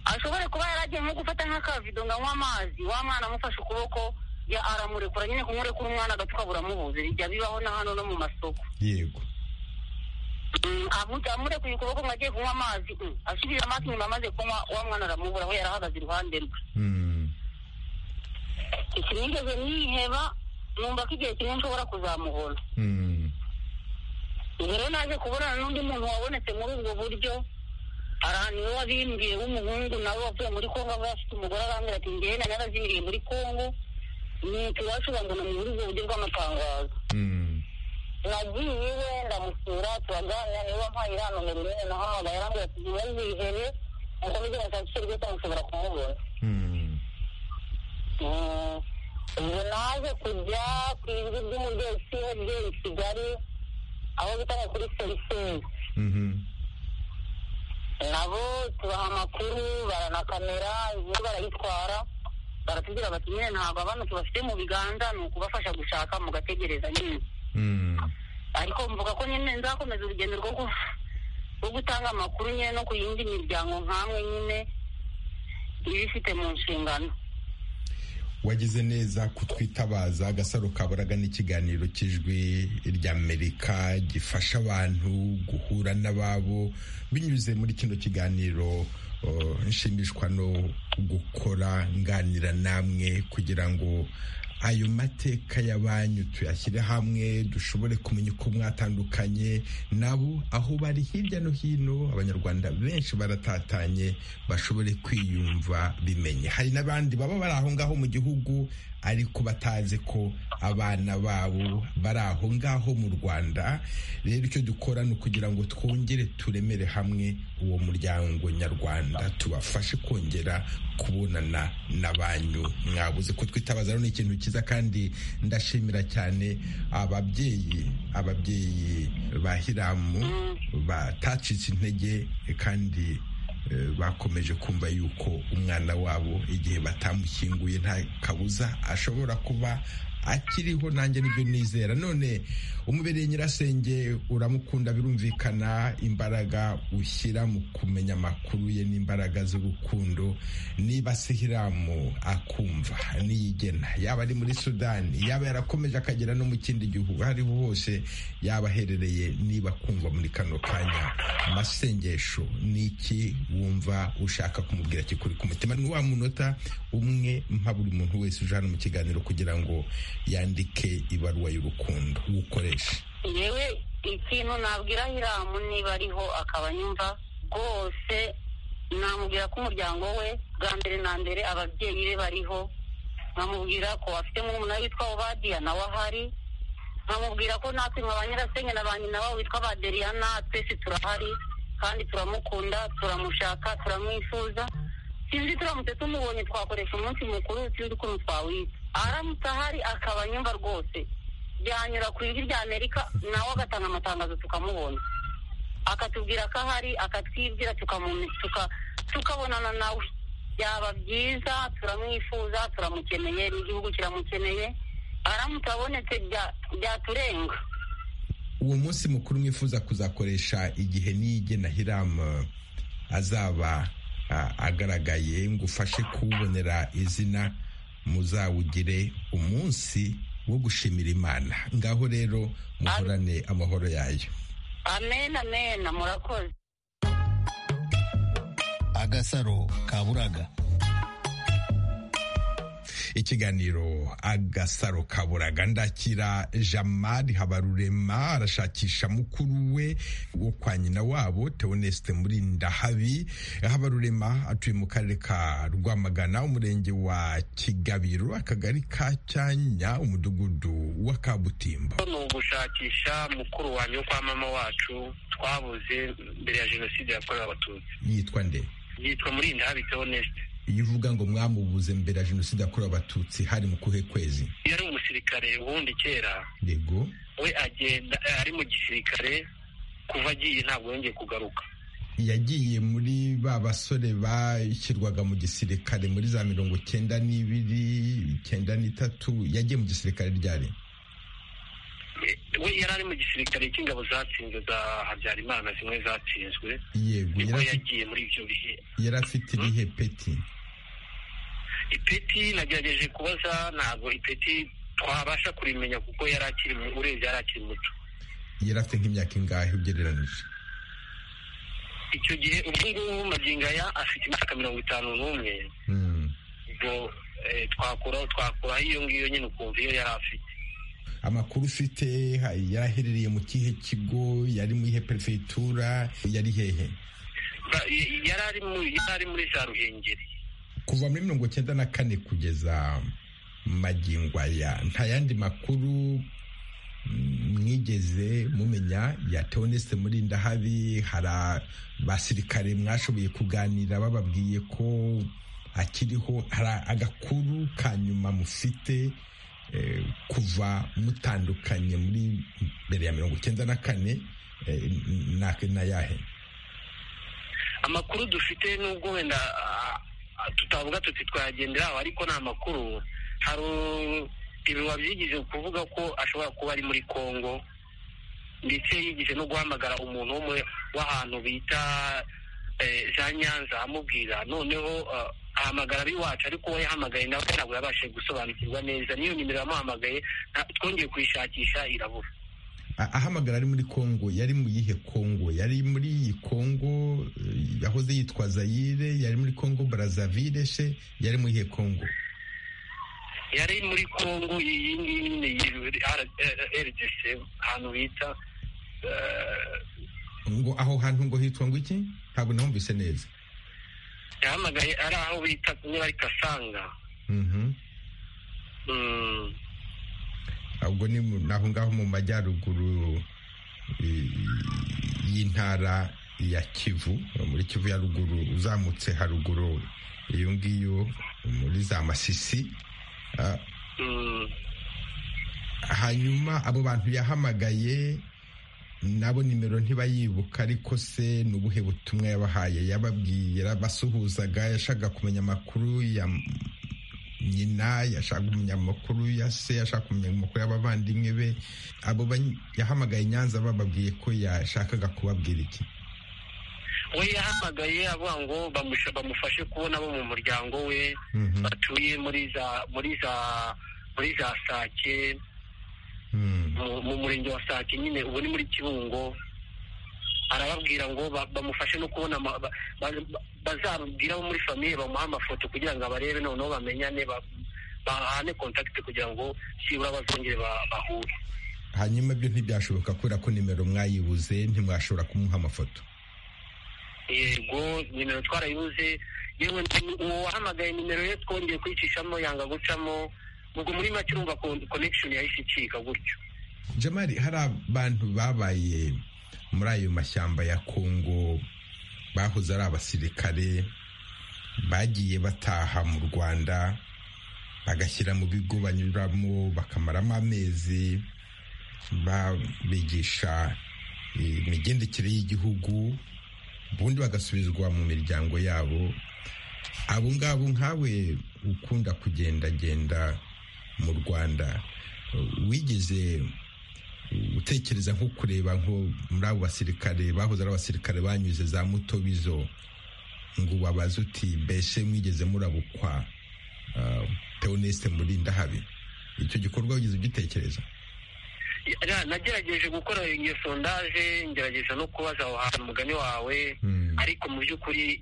ashobore kuba yaragiye nko gufata nk'akavido ngo anywe amazi wa mwana amufashe ukuboko aramurekura nyine kumurekura umwana agapfuka buramubuze bijya bibaho na hano no mu masoko yego amurekuye ukuboko ngo agiye kunywa amazi asubije amazi nyuma amaze kunywa wa mwana aramubura we yarahagaze iruhande rwe sinigeze niheba numva ko igihe kimwe nshobora kuzamubona rero naje kubonana n'undi muntu wabonetse muri ubwo buryo niwe wabimbwiye w'umuhungu nawe wavuye muri kongo aba afite umugore arambwira ati ngewe na narazimiriye muri kongo nuko iwacu bangana muri ubwo buryo bw'amatangazo nagiye iwe ndamusura turaganira niba mpaye iriya nomero nyine nahamagaye arambwira ati ngewe nzihebe nkuko bigira ngo nshake rwose nshobora kumubona ubu naje kujya ku ijwi ry'umubyeyi cy'umubyeyi i kigali aho bita ngo kuri seriseri nabo tubaha amakuru baranakamera ibyo barayitwara baratubwira bati nyine ntabwo abana tubafite mu biganza ni ukubafasha gushaka mugategereza nyine ariko mvuga ko nyine nzakomeza urugendo rwo gutanga amakuru nyine no ku yindi miryango nk'amwe nyine ibifite mu nshingano wagize neza kutwitabaza agasaro kaburaga n'ikiganiro cy'ijwi ry'amerika gifasha abantu guhura n'ababo binyuze muri kino kiganiro nshimishwa no gukora nganira namwe kugira ngo ayo mateka y'abanyu tuyashyire hamwe dushobore kumenya uko mwatandukanye nabo aho bari hirya no hino abanyarwanda benshi baratatanye bashobore kwiyumva bimenye hari n'abandi baba bari aho ngaho mu gihugu ariko batazi ko abana babo bari aho ngaho mu rwanda rero icyo dukora ni ukugira ngo twongere turemere hamwe uwo muryango nyarwanda tubafashe kongera kubonana na banyu mwabuze ko twitabaza rero ni ikintu cyiza kandi ndashimira cyane ababyeyi ababyeyi ba hiramu batacitse intege kandi bakomeje kumva yuko umwana wabo igihe batamushyinguye nta kabuza ashobora kuba akiriho nanjye nibyo nizera none umubereye nyirasenge uramukunda birumvikana imbaraga ushyira mu kumenya amakuru ye n'imbaraga z'urukundo niba sihiramu akumva niyigena yaba ari muri sudani yaba yarakomeje akagera no mu kindi gihugu aho hose yaba aherereye niba kumva muri kano kanya amasengesho ni iki wumva ushaka kumubwira kikuri ku mutima ni wa munota umwe mpa buri muntu wese uje hano mu kiganiro kugira ngo yandike ibaruwa y'urukundo uwukoresha yewe ikintu nabwira hiramu niba ariho akaba yumva rwose namubwira ko umuryango we bwa mbere na mbere ababyeyi be bariho nkamubwira ko afite nk'umuntu witwa obadiya nawe ahari nkamubwira ko natwe nka ba nyirasenge na ba nyina wabo witwa baderiyana twese turahari kandi turamukunda turamushaka turamwifuza sinzi turamutse tumubonye twakoresha umunsi mukuru sinzi ukuntu twawita aramutse ahari akaba nyumva rwose byanyura ku ijwi rya amerika nawe agatanga amatangazo tukamubona akatubwira ko ahari akatwibwira tukabonana nawe byaba byiza turamwifuza turamukeneye n'igihugu kiramukeneye aramutse abonetse byaturenga uwo munsi mukuru mwifuza kuzakoresha igihe n'igena hiramu azaba agaragaye ngo ufashe kuwubonera izina muzawugire umunsi wo gushimira imana ngaho rero muhorane amahoro yayo amen amen murakoze agasaro kaburaga ikiganiro agasaro kaburaga ndakira jamari habarurema arashakisha mukuru we wo kwa nyina wabo teonesite muri ndahabi habarurema atuye mu karere ka rwamagana umurenge wa kigabiro akagari ka cyanya umudugudu wa kabutimbo ni ugushakisha mukuru wanjye wo kwa mama wacu twabuze mbere ya jenoside yakorewe abatutsi yitwa nde yitwa muri ndahabi teonesite iyo uvuga ngo mwamubuze mbere ya jenoside yakorewe abatutsi hari mu kuhe kwezi yari umusirikare ubundi kera yego we agenda ari mu gisirikare kuva agiye ntabwo yongeye kugaruka yagiye muri ba basore bashyirwaga mu gisirikare muri za mirongo cyenda n'ibiri icyenda n'itatu yagiye mu gisirikare ryari we yari ari mu gisirikare cy'ingabo zatsinze za habyarimana zimwe zatsinzwe yego nibwo yagiye muri ibyo bihe yari afite ibihe peti ipeti nagerageje kubaza ntabwo ipeti twabasha kurimenya kuko yari akiri urebye yari akiri muto yari afite nk'imyaka ingahe ugereranije icyo gihe ubwo ngubu magingaya afite imyaka mirongo itanu n'umwe ubwo twakuraho twakuraho iyo ngiyo nyine ukumva iyo yari afite amakuru ufite yaraherereye mu kihe kigo yari muri perefitura yari hehe yari ari muri za ruhengeri kuva muri mirongo cyenda na kane kugeza magingo aya nta yandi makuru mwigeze mumenya ya teonesite muri ndahabi hari abasirikare mwashoboye kuganira bababwiye ko akiriho hari agakuru ka nyuma mufite kuva mutandukanye muri mbere ya mirongo icyenda na kane na yahe amakuru dufite nubwo wenda tutavuga tuti twayagenderaho ariko ni amakuru hari ibiba byigeze kuvuga ko ashobora kuba ari muri congo ndetse yigeze no guhamagara umuntu umwe w'ahantu bita za nyanza amubwira noneho ahamagara ab'iwacu ariko we yahamagaye nawe ntabwo yabashije gusobanukirwa neza n'iyo nimero yamuhamagaye twongeye kuyishakisha irabura ahamagara ari muri congo yari mu yihe congo yari muri iyi congo yahoze yitwa zayire yari muri congo barazavire she yari mu yihe congo yari muri congo iyi ngiyi nyine rdc ahantu bita ngo aho hantu ngo hitwa ngo iki ntabwo nahumvise neza yahamagaye ari aho bita niba ari kasanga ubwo ni aho ngaho mu majyaruguru y'intara ya kivu muri kivu ya ruguru uzamutse haruguru iyo ngiyo muri za masisi hanyuma abo bantu yahamagaye nabo nimero ntibayibuka ariko se ni ubuhe butumwa yabahaye yababwiye yarabasuhuzaga yashaka kumenya amakuru ya nyina yashaka kumenya amakuru ya se yashaka kumenya amakuru y'abavandimwe be abo yahamagaye nyanza bababwiye ko yashakaga kubabwira iki we yahamagaye avuga ngo bamufashe kubona abo mu muryango we batuye muri za muri za muri za sake mu murenge wa sake nyine ubu ni muri kibungo arababwira ngo bamufashe no kubona bazabwira abo muri famiye bamuha amafoto kugira ngo abarebe noneho bamenyane bahane kontakiti kugira ngo byibura bazongere bahure hanyuma ibyo ntibyashoboka kubera ko nimero mwayibuze ntimwashobora kumuha amafoto yego nimero twarayibuze yewe uwo wahamagaye nimero ye twongeye kwicishamo yanga gucamo ubwo muri make urumva konekishoni yahise icika gutyo jamari hari abantu babaye muri ayo mashyamba ya kongo bahoze ari abasirikare bagiye bataha mu rwanda bagashyira mu bigo banyuramo bakamaramo amezi babigisha imigendekere y'igihugu ubundi bagasubizwa mu miryango yabo abo ngabo nkawe ukunda kugendagenda mu rwanda wigeze utekereza nko kureba nko muri abo basirikare bahoze ari abasirikare banyuze za mutobizo ngo ubabaze uti mbese mwigeze murabukwa theoneste murinda habi icyo gikorwa wagize ugitekereza nagerageje gukora iyo sondaje ngerageza no kubaza aho hantu umugani wawe ariko mu by'ukuri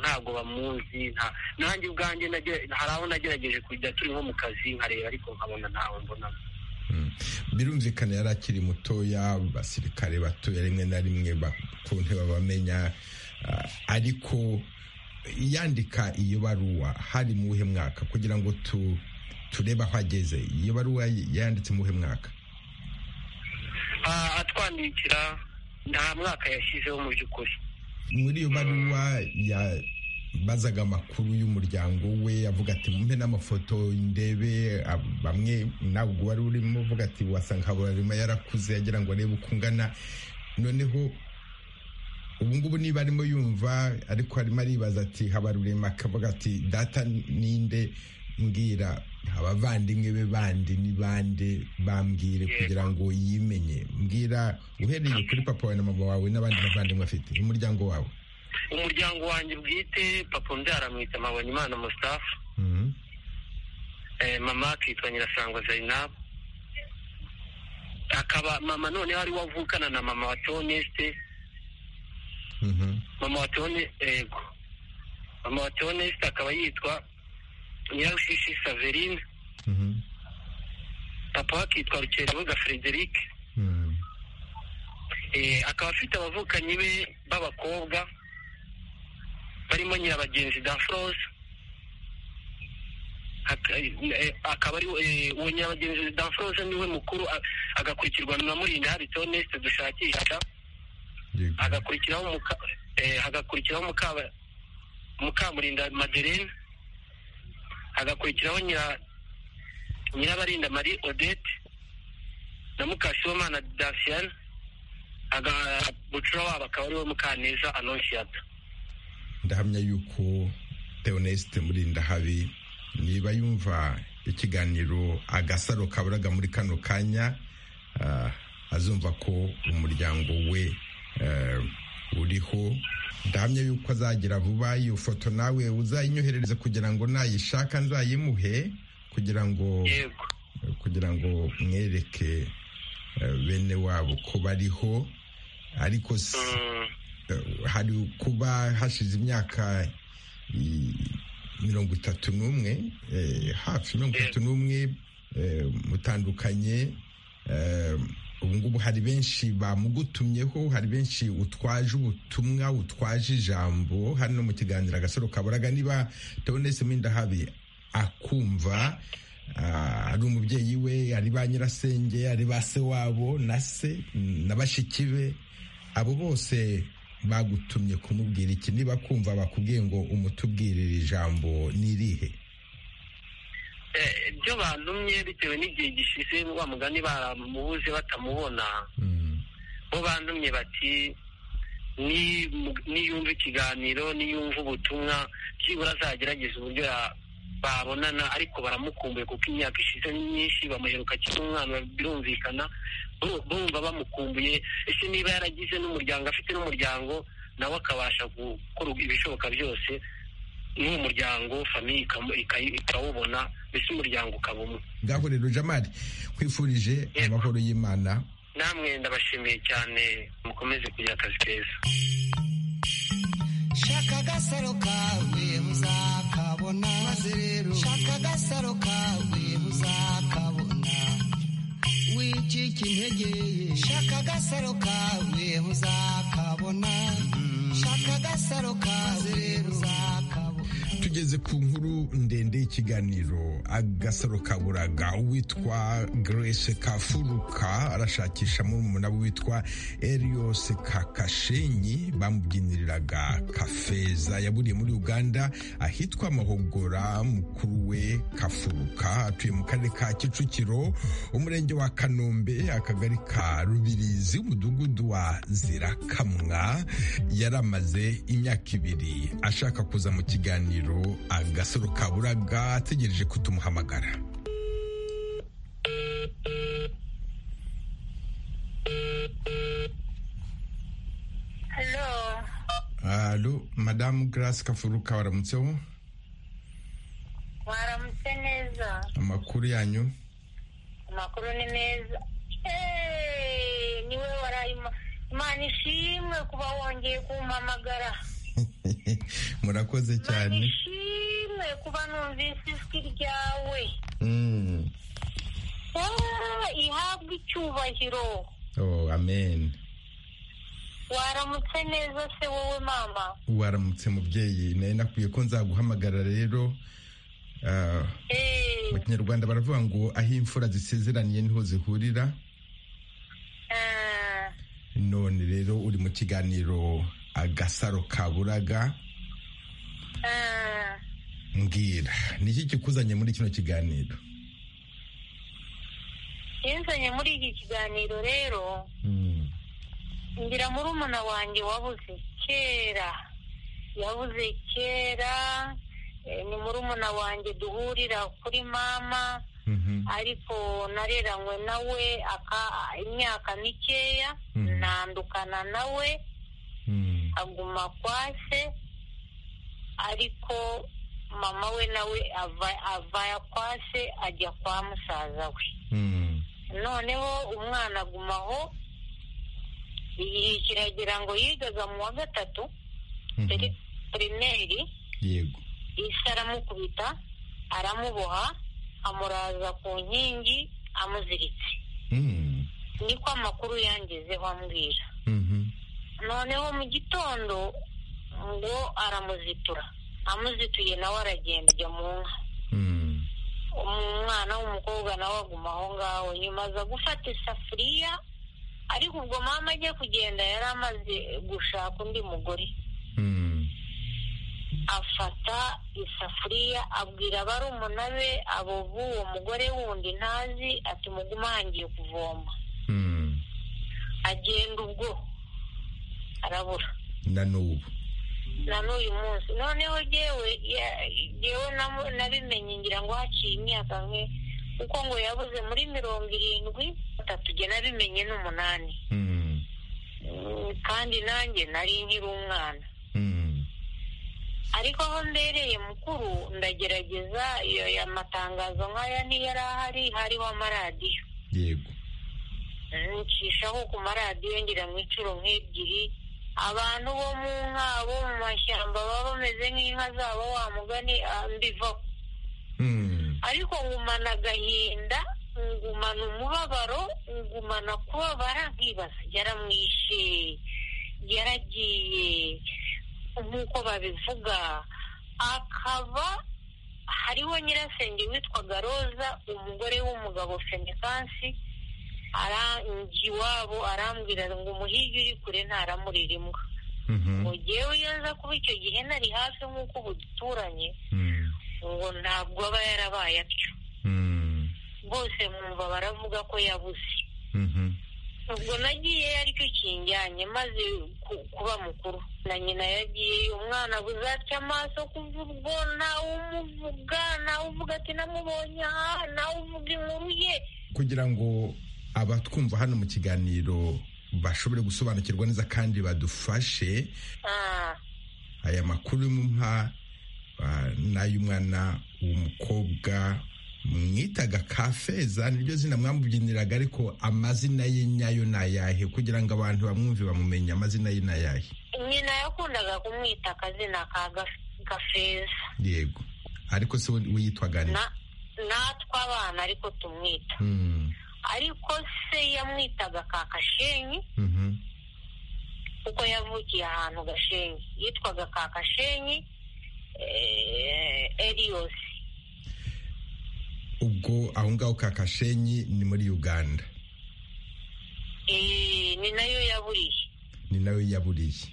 ntabwo bamuzi nanjye ubwanjye hari aho nagerageje kujya turi nko mu kazi nkareba ariko nkabona ntawe mbonamo birumvikana yari akiri mutoya abasirikare batoya rimwe na rimwe bakuntu babamenya ariko yandika iyo baruwa hari mu buhe mwaka kugira ngo turebe aho ageze iyo baruwa yanditse mu buhe mwaka atwandikira nta mwaka yashyizeho mu by'ukuri muri iyo baruwa bazaga amakuru y'umuryango we avuga ati mumpe n'amafoto ndebe bamwe ntabwo wari urimo uvuga ati wasanga haburarima yarakuze agira ngo arebe uko ungana noneho ubu ngubu niba arimo yumva ariko arimo aribaza ati habarurema akavuga ati data ninde mbwira abavandimwe be bandi ni bande bambwire kugira ngo yimenye mbwira uhereye kuri papa wawe na mama wawe n'abandi bavandimwe afite umuryango wawe umuryango wanjye bwite papa umbyara mwita Imana Mustafa mama akitwa nyirasangwa Zainab akaba mama noneho ari wavukana na mama wa Toneste mama wa Tone ego mama wa Toneste akaba yitwa Nyirarushishi Saverine papa we akitwa Rukerebuga Frederic akaba afite abavukanyi be b'abakobwa barimo nyirabagenzi da forose akaba ari uwo nyirabagenzi da forose niwe mukuru agakurikirwa na murinda hari tonesite dushakisha hagakurikiraho mukamurinda maderine hagakurikiraho nyirabarinda marie odette na mukasiyomana dasiyane bucura wabo akaba ariwe mukaneza anonsiyata ndahamya yuko teonesite murinda habi niba yumva ikiganiro agasaro kaburaga muri kano kanya azumva ko umuryango we uriho ndahamya yuko azagira vuba iyo foto nawe uzayinyoherereze kugira ngo nayishaka nzayimuhe kugira ngo kugira ngo mwereke bene wabo ko bariho ariko hari kuba hashize imyaka mirongo itatu n'umwe hafi mirongo itatu n'umwe mutandukanye ubu ngubu hari benshi bamugutumyeho hari benshi utwaje ubutumwa utwaje ijambo hano mu kiganiro agasaro kaburaga niba tubonetse mwenda habi akumva ari umubyeyi we ari ba nyirasenge ari ba se wabo na se na bashiki be abo bose bagutumye kumubwira iki niba kumva bakubwiye ngo umutubwirire ijambo n'irihe ibyo bantumye bitewe n'igihe gishize wa mugani baramubuze batamubona bo bantumye bati niyumva ikiganiro niyumva ubutumwa byibura azagerageza uburyo babonana ariko baramukumbuye kuko imyaka ishize ni myinshi bamuheruka akiri umwana birumvikana bumva bamukumbuye ese niba yaragize n'umuryango afite n'umuryango nawe akabasha gukora ibishoboka byose n'uwo muryango famiye ikawubona mbese umuryango ukaba umwe ngaho rero jamari kwifurije amahoro y'imana namwe ndabashimiye cyane mukomeze kugira akazi keza shaka agasaro kawe muzakabona maze rero shaka agasaro kawe muzakabona wicika intege shaka agasaro kawe muzakabona shaka agasaro kawe muzakabona tugeze ku nkuru ndende y'ikiganiro agasaro kaburaga uwitwa grace kafuruka arashakisha murumuna witwa elios kakashenyi bamubyiniriraga kafeza yaburiye muri uganda ahitwa mahogora mukuru we kafuruka atuye mu karere ka kicukiro umurenge wa kanombe akagari ka rubirizi umudugudu wa zirakamwa yari amaze imyaka ibiri ashaka kuza mu kiganiro agasoro kaburaga ategereje ko tumuhamagara alo madamu garasi kafuruka waramutseho mwaramutse neza amakuru yanyu amakuru ni meza ni we warayima imana ishimwe kuba wongeye kumpamagara murakoze cyane ishimwe kuba numvise ijwi ryawe ihabwe icyubahiro oh amen waramutse neza se wowe mama waramutse mubyeyi nari nakwiye ko nzaguhamagara rero mu kinyarwanda baravuga ngo aho imfura zisezeraniye niho zihurira none rero uri mu kiganiro agasaro kaburaga mbwira ni iki kikuzanye muri kino kiganiro kinzanye muri iki kiganiro rero ngira muri umuna wanjye wabuze kera yabuze kera ni muri umuna wanjye duhurira kuri mama ariko nareranywe nawe imyaka mikeya nandukana nawe aguma kwa se ariko mama we nawe avaya kwa se ajya kwa musaza we noneho umwana agumaho igihe kiragira ngo yigaga mu wa gatatu pirimeri yego isi aramukubita aramuboha amuraza ku nkingi amuziritse niko amakuru yangezeho ambwira noneho mu gitondo ngo aramuzitura amuzituye nawe aragenda ajya mu nka umwana w'umukobwa nawe aguma aho ngaho nyuma aza gufata isafuriya ariko ubwo mama ajya kugenda yari amaze gushaka undi mugore afata isafuriya abwira barumuna be abo b'uwo mugore wundi ntazi ati mugume ahangiye kuvoma agenda ubwo arabura na n'ubu na n'uyu munsi noneho yewe yewe nabimenye ngira ngo haciye imyaka nke kuko ngo yabuze muri mirongo irindwi atatu jye nabimenye n'umunani kandi nanjye nari nkiri umwana ariko aho mbereye mukuru ndagerageza iyo matangazo nk'aya ntiyari ahari hariho amaradiyo yego ncishaho ku maradiyo ngira ngo inshuro nk'ebyiri abantu bo mu nka bo mu mashyamba baba bameze nk'inka zabo wa mugani mbivaho ariko ngumana agahinda ngumana umubabaro ngumana kubabara nkibaza yaramwishe yaragiye nk'uko babivuga akaba hariho nyirasenge witwaga roza umugore w'umugabo fenikansi arangi iwabo arambwira ngo umuhigi uri kure ntaramurira imbwa ngo ngewe iyo nza kuba icyo gihe nari hafi nk'uko ubu duturanye ngo ntabwo aba yarabaye atyo bose mwumva baravuga ko yabuze ubwo nagiye aricyo kinjyanye maze kuba mukuru na nyina yagiye umwana buzaca amaso kuva ubwo ntawe umuvuga ntawe uvuga ati namubonye aha ntawe uvuga inkuru ye kugira ngo abatwumva hano mu kiganiro bashobore gusobanukirwa neza kandi badufashe aya makuru mpa n'ay'umwana w'umukobwa mwitaga kafeza niryo zina mwamubyiniraga ariko amazina ye nyayo ni ayahe kugira ngo abantu bamwumve bamumenye amazina ye ni ayahe nyina yakundaga kumwita akazina ka gafeza yego ariko se we yitwaga natwe abana ariko tumwita ariko se yamwitaga ka kashenyi kuko yavukiye ahantu gashenyi yitwaga ka kashenyi eriyosi ubwo aho ngaho ka kashenyi ni muri uganda ni nayo yaburiye ni nayo yaburiye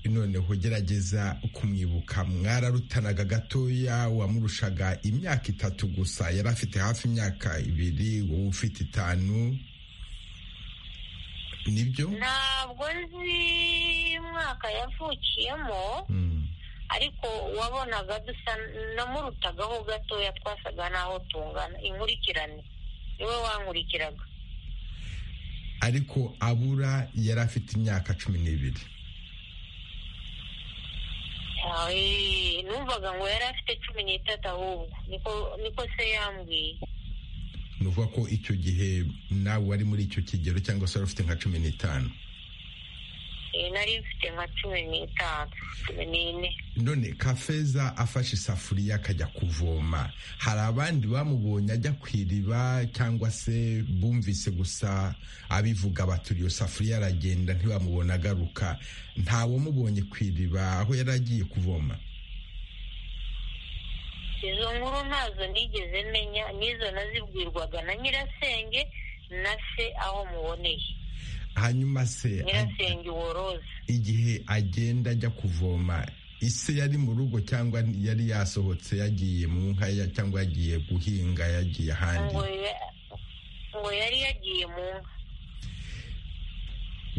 noneho gerageza kumwibuka mwararutanaga gatoya wamurushaga imyaka itatu gusa yari afite hafi imyaka ibiri wowe ufite itanu nibyo ntabwo nzi umwaka yavukiyemo ariko wabonaga dusa namurutagaho gatoya twasaga n'aho tungana inkurikirane niwe wankurikiraga ariko abura yari afite imyaka cumi n'ibiri numvaga ngo yari afite cumi n'itatu ahubwo niko se yambwiye ni ukuvuga ko icyo gihe nawe wari muri icyo kigero cyangwa se wari ufite nka cumi n'itanu nari mfite nka cumi n'itanu cumi n'ine none kafeza afashe isafuriya akajya kuvoma hari abandi bamubonye ajya ku iriba cyangwa se bumvise gusa abivuga baturiye iyo safuriya aragenda ntiwamubona agaruka ntawamubonye ku iriba aho yari agiye kuvoma izo nkuru ntazo nigeze menya n'izo nazibwirwaga na nyirasenge na se aho muboneye hanyuma se nyirasenge woroza igihe agenda ajya kuvoma ise yari mu rugo cyangwa yari yasohotse yagiye mu nka cyangwa yagiye guhinga yagiye ahandi ngo yari yagiye mu nka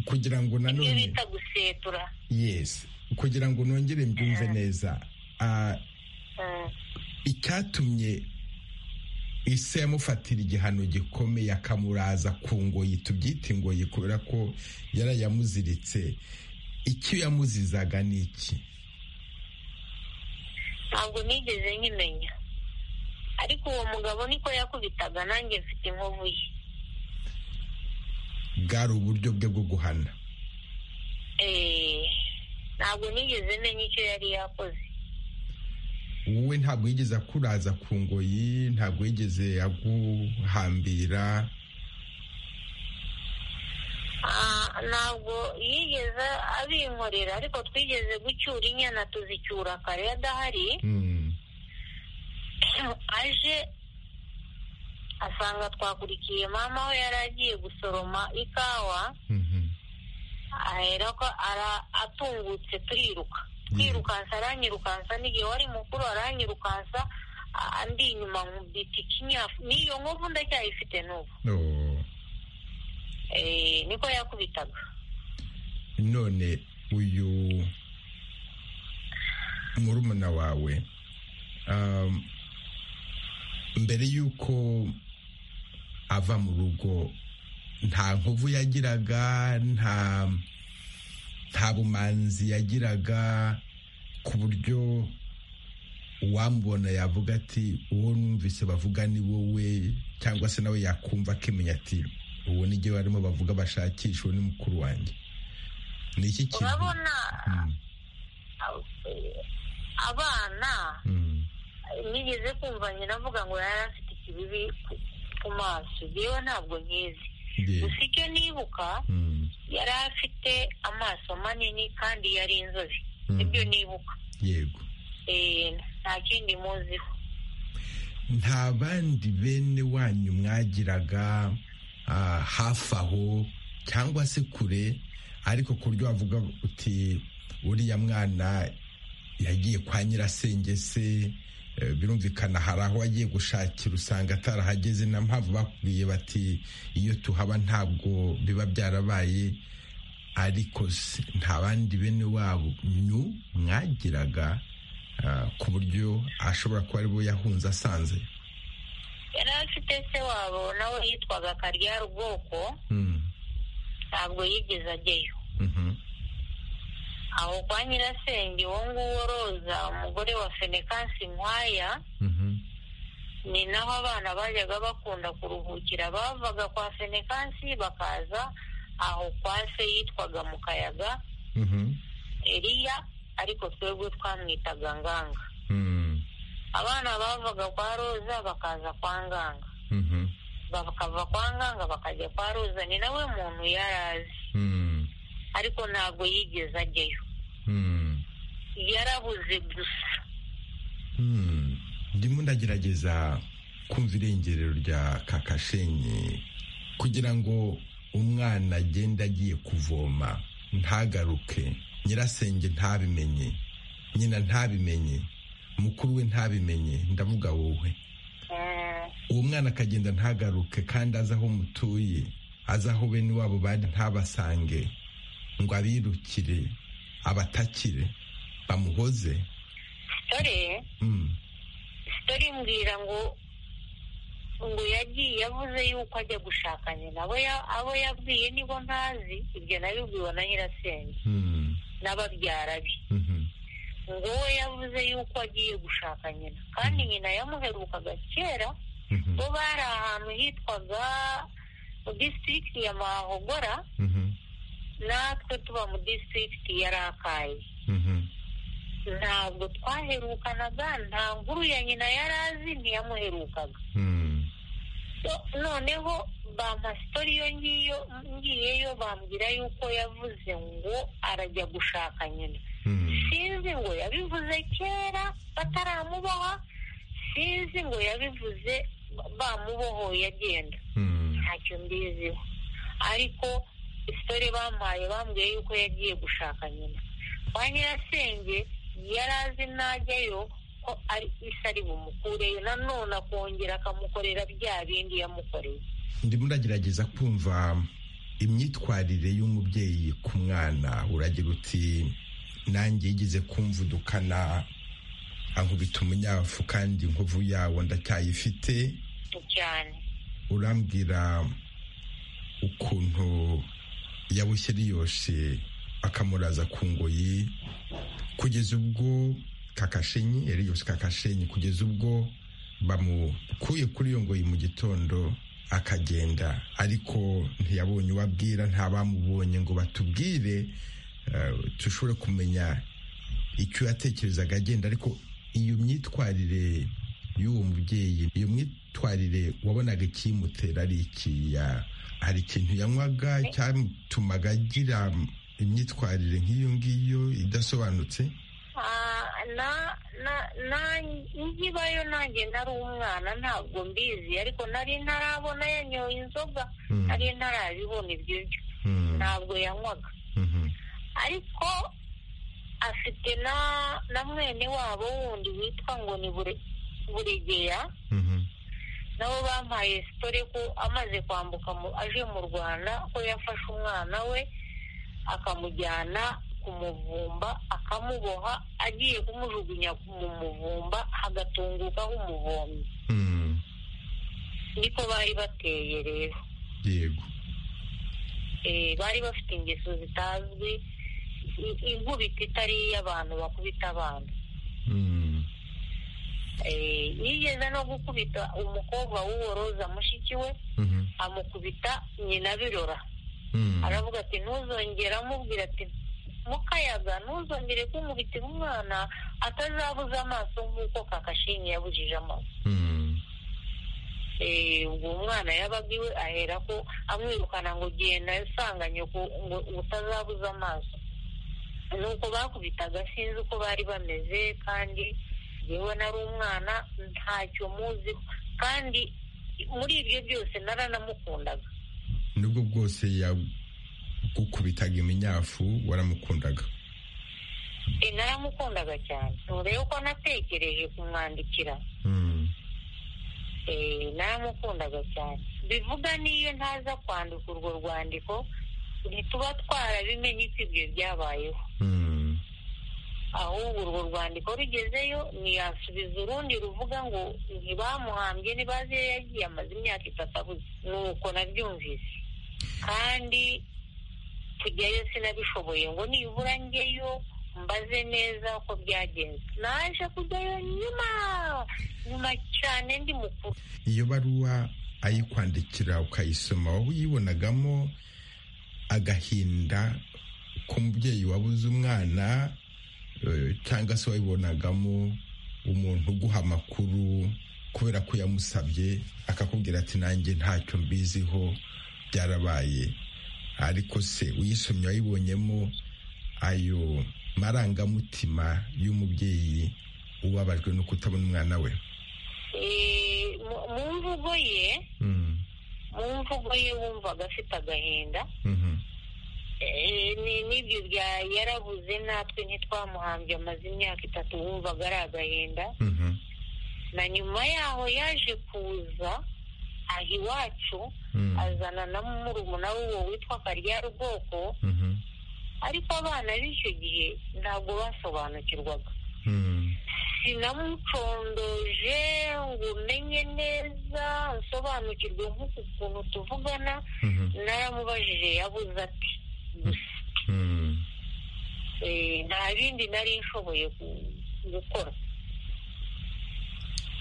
kugira ngo nanone ibyo bita gusetura yesi kugira ngo nongere mbyumve neza icyatumye ise yamufatira igihano gikomeye akamuraza ku ngoyi tubyite ingoyi kubera ko yarayamuziritse icyo yamuzizaga ni iki ntabwo nigeze nkimenya ariko uwo mugabo niko yakubitaga nanjye mfite inkovu ye bwari uburyo bwe bwo guhana ntabwo nigeze menya icyo yari yakoze wowe ntabwo yigeze akuraza ku ngoyi ntabwo yigeze aguhambira ntabwo yigeze abinkorera ariko twigeze gucyura inyana tuzicyura kare adahari aje asanga twakurikiye mama we yari agiye gusoroma ikawa ahera ko atungutse turiruka twirukansa aranyirukansa n'igihe wari mukuru aranyirukansa andi inyuma nkubita ikinyafu n'iyo nkovu ndacyayifite n'ubu niko yakubitaga none uyu murumuna wawe mbere y'uko ava mu rugo nta nkovu yagiraga nta nta bumanzi yagiraga ku buryo uwamubona yavuga ati uwo numvise bavuga ni wowe cyangwa se nawe yakumva akimenya ati uwo ni igihe barimo bavuga bashakisha uwo ni mukuru wanjye ni iki kintu urabona abana nigeze kumva nyina avuga ngo yari afite ikibibi ku maso yewe ntabwo nkizi gusa icyo nibuka yari afite amaso manini kandi yari inzobe nibyo nibuka yego nta kindi muziho nta bandi bene wanyu mwagiraga hafi aho cyangwa se kure ariko ku buryo wavuga uti uriya mwana yagiye kwa nyirasenge se birumvikana hari aho wagiye gushakira usanga atarahageze na mpamvu bakubwiye bati iyo tuhaba ntabwo biba byarabaye ariko nta bandi bene wanyu mwagiraga ku buryo ashobora kuba aribo yahunze asanze yari afite se wabo nawe yitwaga karyari ubwoko ntabwo yigeze ajyayo aho kwa nyirasenge uwo nguwo roza umugore wa fenekansi nkwaya ni naho abana bajyaga bakunda kuruhukira bavaga kwa fenekansi bakaza aho kwa se yitwaga mu kayaga eriya ariko twebwe twamwitaga nganga abana bavaga kwa roza bakaza kwa nganga bakava kwa nganga bakajya kwa roza ni nawe muntu yari azi ariko ntabwo yigeze ajyayo yarabuze gusa ndimo ndagerageza kumva irengerero rya kakashenye kugira ngo umwana agende agiye kuvoma ntagaruke nyirasenge ntabimenye nyina ntabimenye mukuru we ntabimenye ndavuga wowe uwo mwana akagenda ntagaruke kandi azi aho mutuye azi aho bene wabo bari ntabasange ngo abirukire abatakire bamuhoze sitore sitore mbwira ngo ngo yagiye yavuze yuko ajya gushaka nyina abo yabwiye nibo ntazi ibyo nabibwiwe na nyirasenge n'ababyara be ngo we yavuze yuko agiye gushaka nyina kandi nyina yamuherukaga kera bo bari ahantu hitwaga mu disitirigiti ya mahogora natwe tuba mu disitirigiti ya rakaye ntabwo twaherukanaga nta nkuru ya nyina yari azi ntiyamuherukaga noneho bampa sitori iyo ngiyo ngiyeyo bambwira yuko yavuze ngo arajya gushaka nyina sinzi ngo yabivuze kera bataramuboha sinzi ngo yabivuze bamubohoye agenda ntacyo mbiziho ariko isitori bampaye bambwiye yuko yagiye gushaka nyina kwa nyirasenge yari azi najyayo ko ari isa ari bumukureyo nanone akongera akamukorera bya bindi yamukoreye ndimo uragerageza kumva imyitwarire y'umubyeyi ku mwana uragira uti nanjye yigeze kumvudukana ankubita umunyafu kandi inkovu yawo ndacyayifite cyane urambwira ukuntu yawushyira yose akamuraza ku ngoyi kugeza ubwo kakashenyi eriyose kakashenyi kugeza ubwo bamukuye kuri iyo ngoyi mu gitondo akagenda ariko ntiyabonye ubabwira nta bamubonye ngo batubwire dushobore kumenya icyo yatekerezaga agenda ariko iyo myitwarire y'uwo mubyeyi iyo myitwarire wabonaga ikimutera ari ikiya hari ikintu yanywaga cyatumaga agira imyitwarire nk'iyo ngiyo idasobanutse nkibayo nanjye nari umwana ntabwo mbizi ariko nari ntarabona yanyoye inzoga nari ntarabibona ibyo byo ntabwo yanywaga ariko afite na mwene wabo wundi witwa ngo ni buregeya nabo bampaye sitore ko amaze kwambuka aje mu rwanda ko yafashe umwana we akamujyana ku muvumba akamuboha agiye kumujugunya mu muvumba hagatungukaho umuvomyi niko bari bateye rero yego bari bafite ingeso zitazwi inkubita itari iy'abantu bakubita abana yigeze no gukubita umukobwa w'uworoza mushiki we amukubita nyina birora aravuga ati ntuzongere amubwira ati mukayaga ntuzongere kumubitira umwana atazabuza amaso nk'uko kakashinyi yabujije amaso ubwo umwana yabaga iwe ahera ko amwirukana ngo genda asanganye ngo utazabuza amaso nuko bakubitaga sinzi uko bari bameze kandi yewe nari umwana ntacyo muziho kandi muri ibyo byose naranamukundaga nubwo bwose yagukubitaga iminyafu waramukundaga naramukundaga cyane nturebe ko natekereje kumwandikira naramukundaga cyane bivuga n'iyo ntaza kwandika urwo rwandiko ntituba twarabimenye ko ibyo byabayeho ahubwo urwo rwandiko rugezeyo ntiyasubiza urundi ruvuga ngo ntibamuhambye ntibaze iyo yagiye amaze imyaka itatu abuze nuko nabyumvise kandi tujyayo sinabishoboye ngo nibura njyeyo mbaze neza ko byagenze naje kujyayo nyuma nyuma cyane ndi mukuru iyo baruwa ayikwandikira ukayisoma wowe uyibonagamo agahinda k'umubyeyi wabuze umwana cyangwa se wayibonagamo umuntu uguha amakuru kubera ko yamusabye akakubwira ati nanjye ntacyo mbiziho byarabaye ariko se uyisomye wayibonyemo ayo marangamutima y'umubyeyi ubabajwe no kutabona umwana we mu mvugo ye mu mvugo ye wumvaga afite agahinda n'ibyo bya yarabuze natwe ntitwamuhambye amaze imyaka itatu wumvaga ari agahinda na nyuma yaho yaje kuza aha iwacu azana na murumuna w'uwo witwa karyarubwoko ariko abana b'icyo gihe ntabwo basobanukirwaga sinamucondoje ngo umenye neza nsobanukirwe nk'uku kuntu tuvugana naramubajije yabuze ati nta bindi nari nshoboye gukora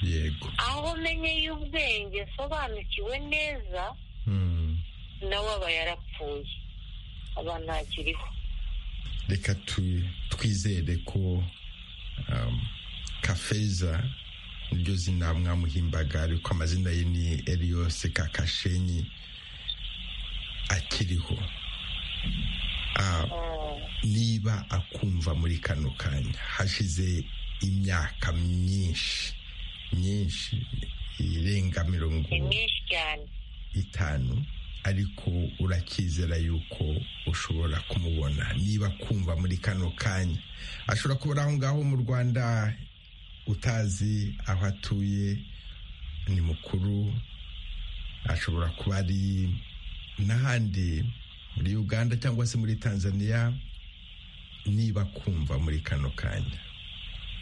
yego aho menye y'ubwenge sobanukiwe neza nawe aba yarapfuye aba ntakiriho reka twizere ko kafeza niryo zina mwamuhimbaga ariko amazina ye ni eriyose kakashenyi akiriho niba akumva muri kano kanya hashize imyaka myinshi myinshi irenga mirongo itanu ariko urakizera yuko ushobora kumubona niba akumva muri kano kanya ashobora kubura aho ngaho mu rwanda utazi aho atuye ni mukuru ashobora kuba ari n'ahandi muri uganda cyangwa se muri tanzania niba kumva muri kano kanya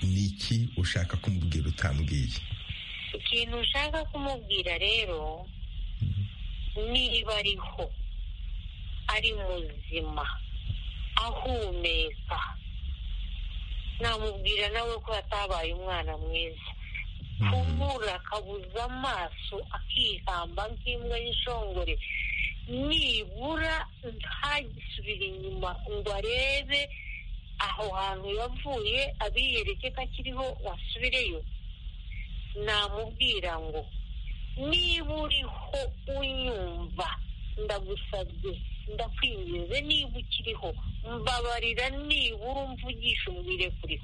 ni iki ushaka kumubwira utambwiye ikintu ushaka kumubwira rero niba ariho ari muzima ahumeka namubwira nawe ko yatabaye umwana mwiza kumura akabuza amaso akihamba nk'imbwa y'ishongore nibura ntagisubire inyuma ngo arebe aho hantu yavuye abiyereke ko akiriho wasubireyo namubwira ngo niba uriho unyumva ndagusabye ndakwinginze niba ukiriho mbabarira nibura umvugisha umbwire kuri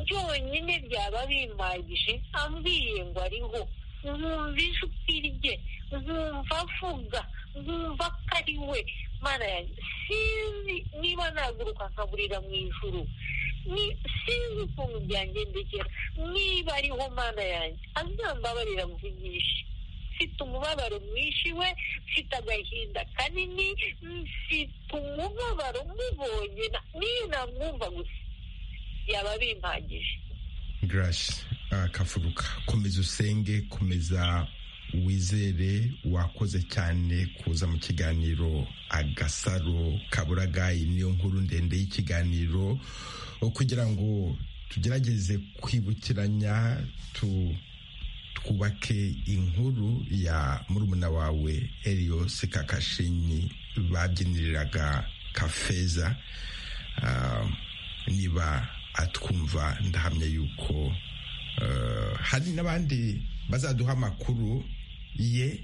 byonyine byaba bimagije ambwiye ngo ariho nkumva ijwi rye nkumva avuga nkumva ko ari we mana yanjye sinzi niba naguruka nkaburira mu ijuru sinzi ukuntu byangendekera niba ariho mana yanjye azambabarira mvugishe mfite umubabaro mwinshi we mfite agahinda kanini mfite umubabaro mubonye niyo namwumva gusa yaba bimpagije garasi kafuruka komeza usenge komeza wizere wakoze cyane kuza mu kiganiro agasaro kaburagayi niyo nkuru ndende y'ikiganiro kugira ngo tugerageze kwibukiranya twubake inkuru ya murumuna wawe eriyose kakashinyi babyiniriraga kafeza niba atwumva ndahamya yuko hari n'abandi bazaduha amakuru ye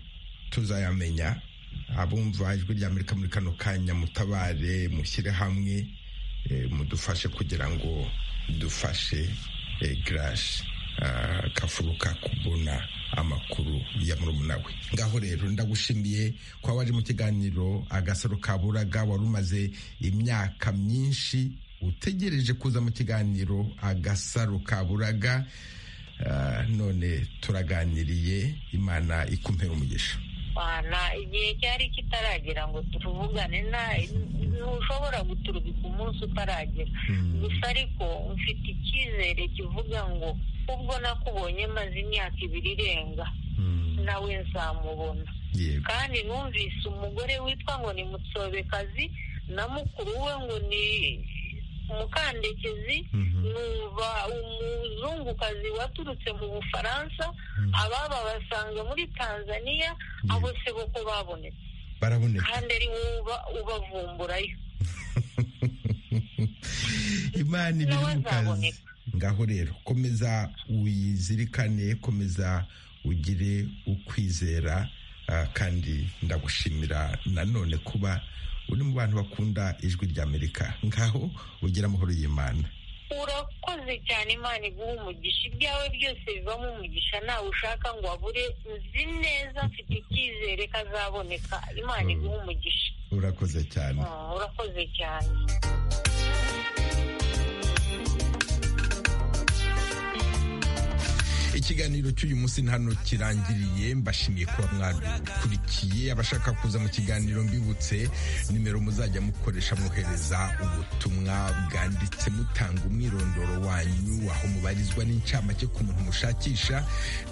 tuzayamenya abumva ijwi rya amerika muri kano kanya mutabare mushyire hamwe mudufashe kugira ngo dufashe garashi kafuruka kubona amakuru ya murumuna we ngaho rero ndagushimiye kuba waje mu kiganiro agasaro kaburaga wari umaze imyaka myinshi utegereje kuza mu kiganiro agasaro kaburaga none turaganiriye imana ikumpera umugisha igihe cyari kitaragera ngo turuvugane ntushobora guturubika umunsi utaragera gusa ariko mfite icyizere kivuga ngo ubwo nakubonye maze imyaka ibiri irenga nawe nzamubona kandi numvise umugore witwa ngo ni mutsobekazi na mukuru we ngo ni umukandekezi numva umuzungukazi waturutse mu bufaransa ababa basanga muri tanzania abo seboko babonetse kandi ari wowe ubavumburayo imana ibiri mu kazi ngaho rero komeza uyizirikane komeza ugire ukwizera kandi ndagushimira nanone kuba uri mu bantu bakunda ijwi rya amerika ngaho ugira amahoro y'imana urakoze cyane imana iguha umugisha ibyawe byose bivamo umugisha nawe ushaka ngo abure nzi neza mfite icyizere ko azaboneka imana iguha umugisha urakoze cyane urakoze cyane ikiganiro cy'uyu munsi hano kirangiriye mbashimiye kuba mwakurikiye abashaka kuza mu kiganiro mbibutse nimero muzajya mukoresha mwohereza ubutumwa bwanditse mutanga umwirondoro wanyu aho mubarizwa n'incamake ku muntu mushakisha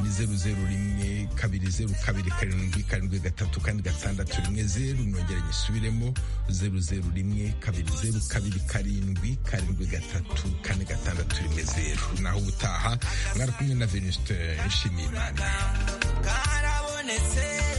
ni zeru zeru rimwe kabiri zeru kabiri karindwi karindwi gatatu kandi gatandatu rimwe zeru nongere nyisubiremo zeru zeru rimwe kabiri zeru kabiri karindwi karindwi gatatu kane gatandatu rimwe zeru naho ubutaha mwari kumwe na venusite nshimiyimana karabonetse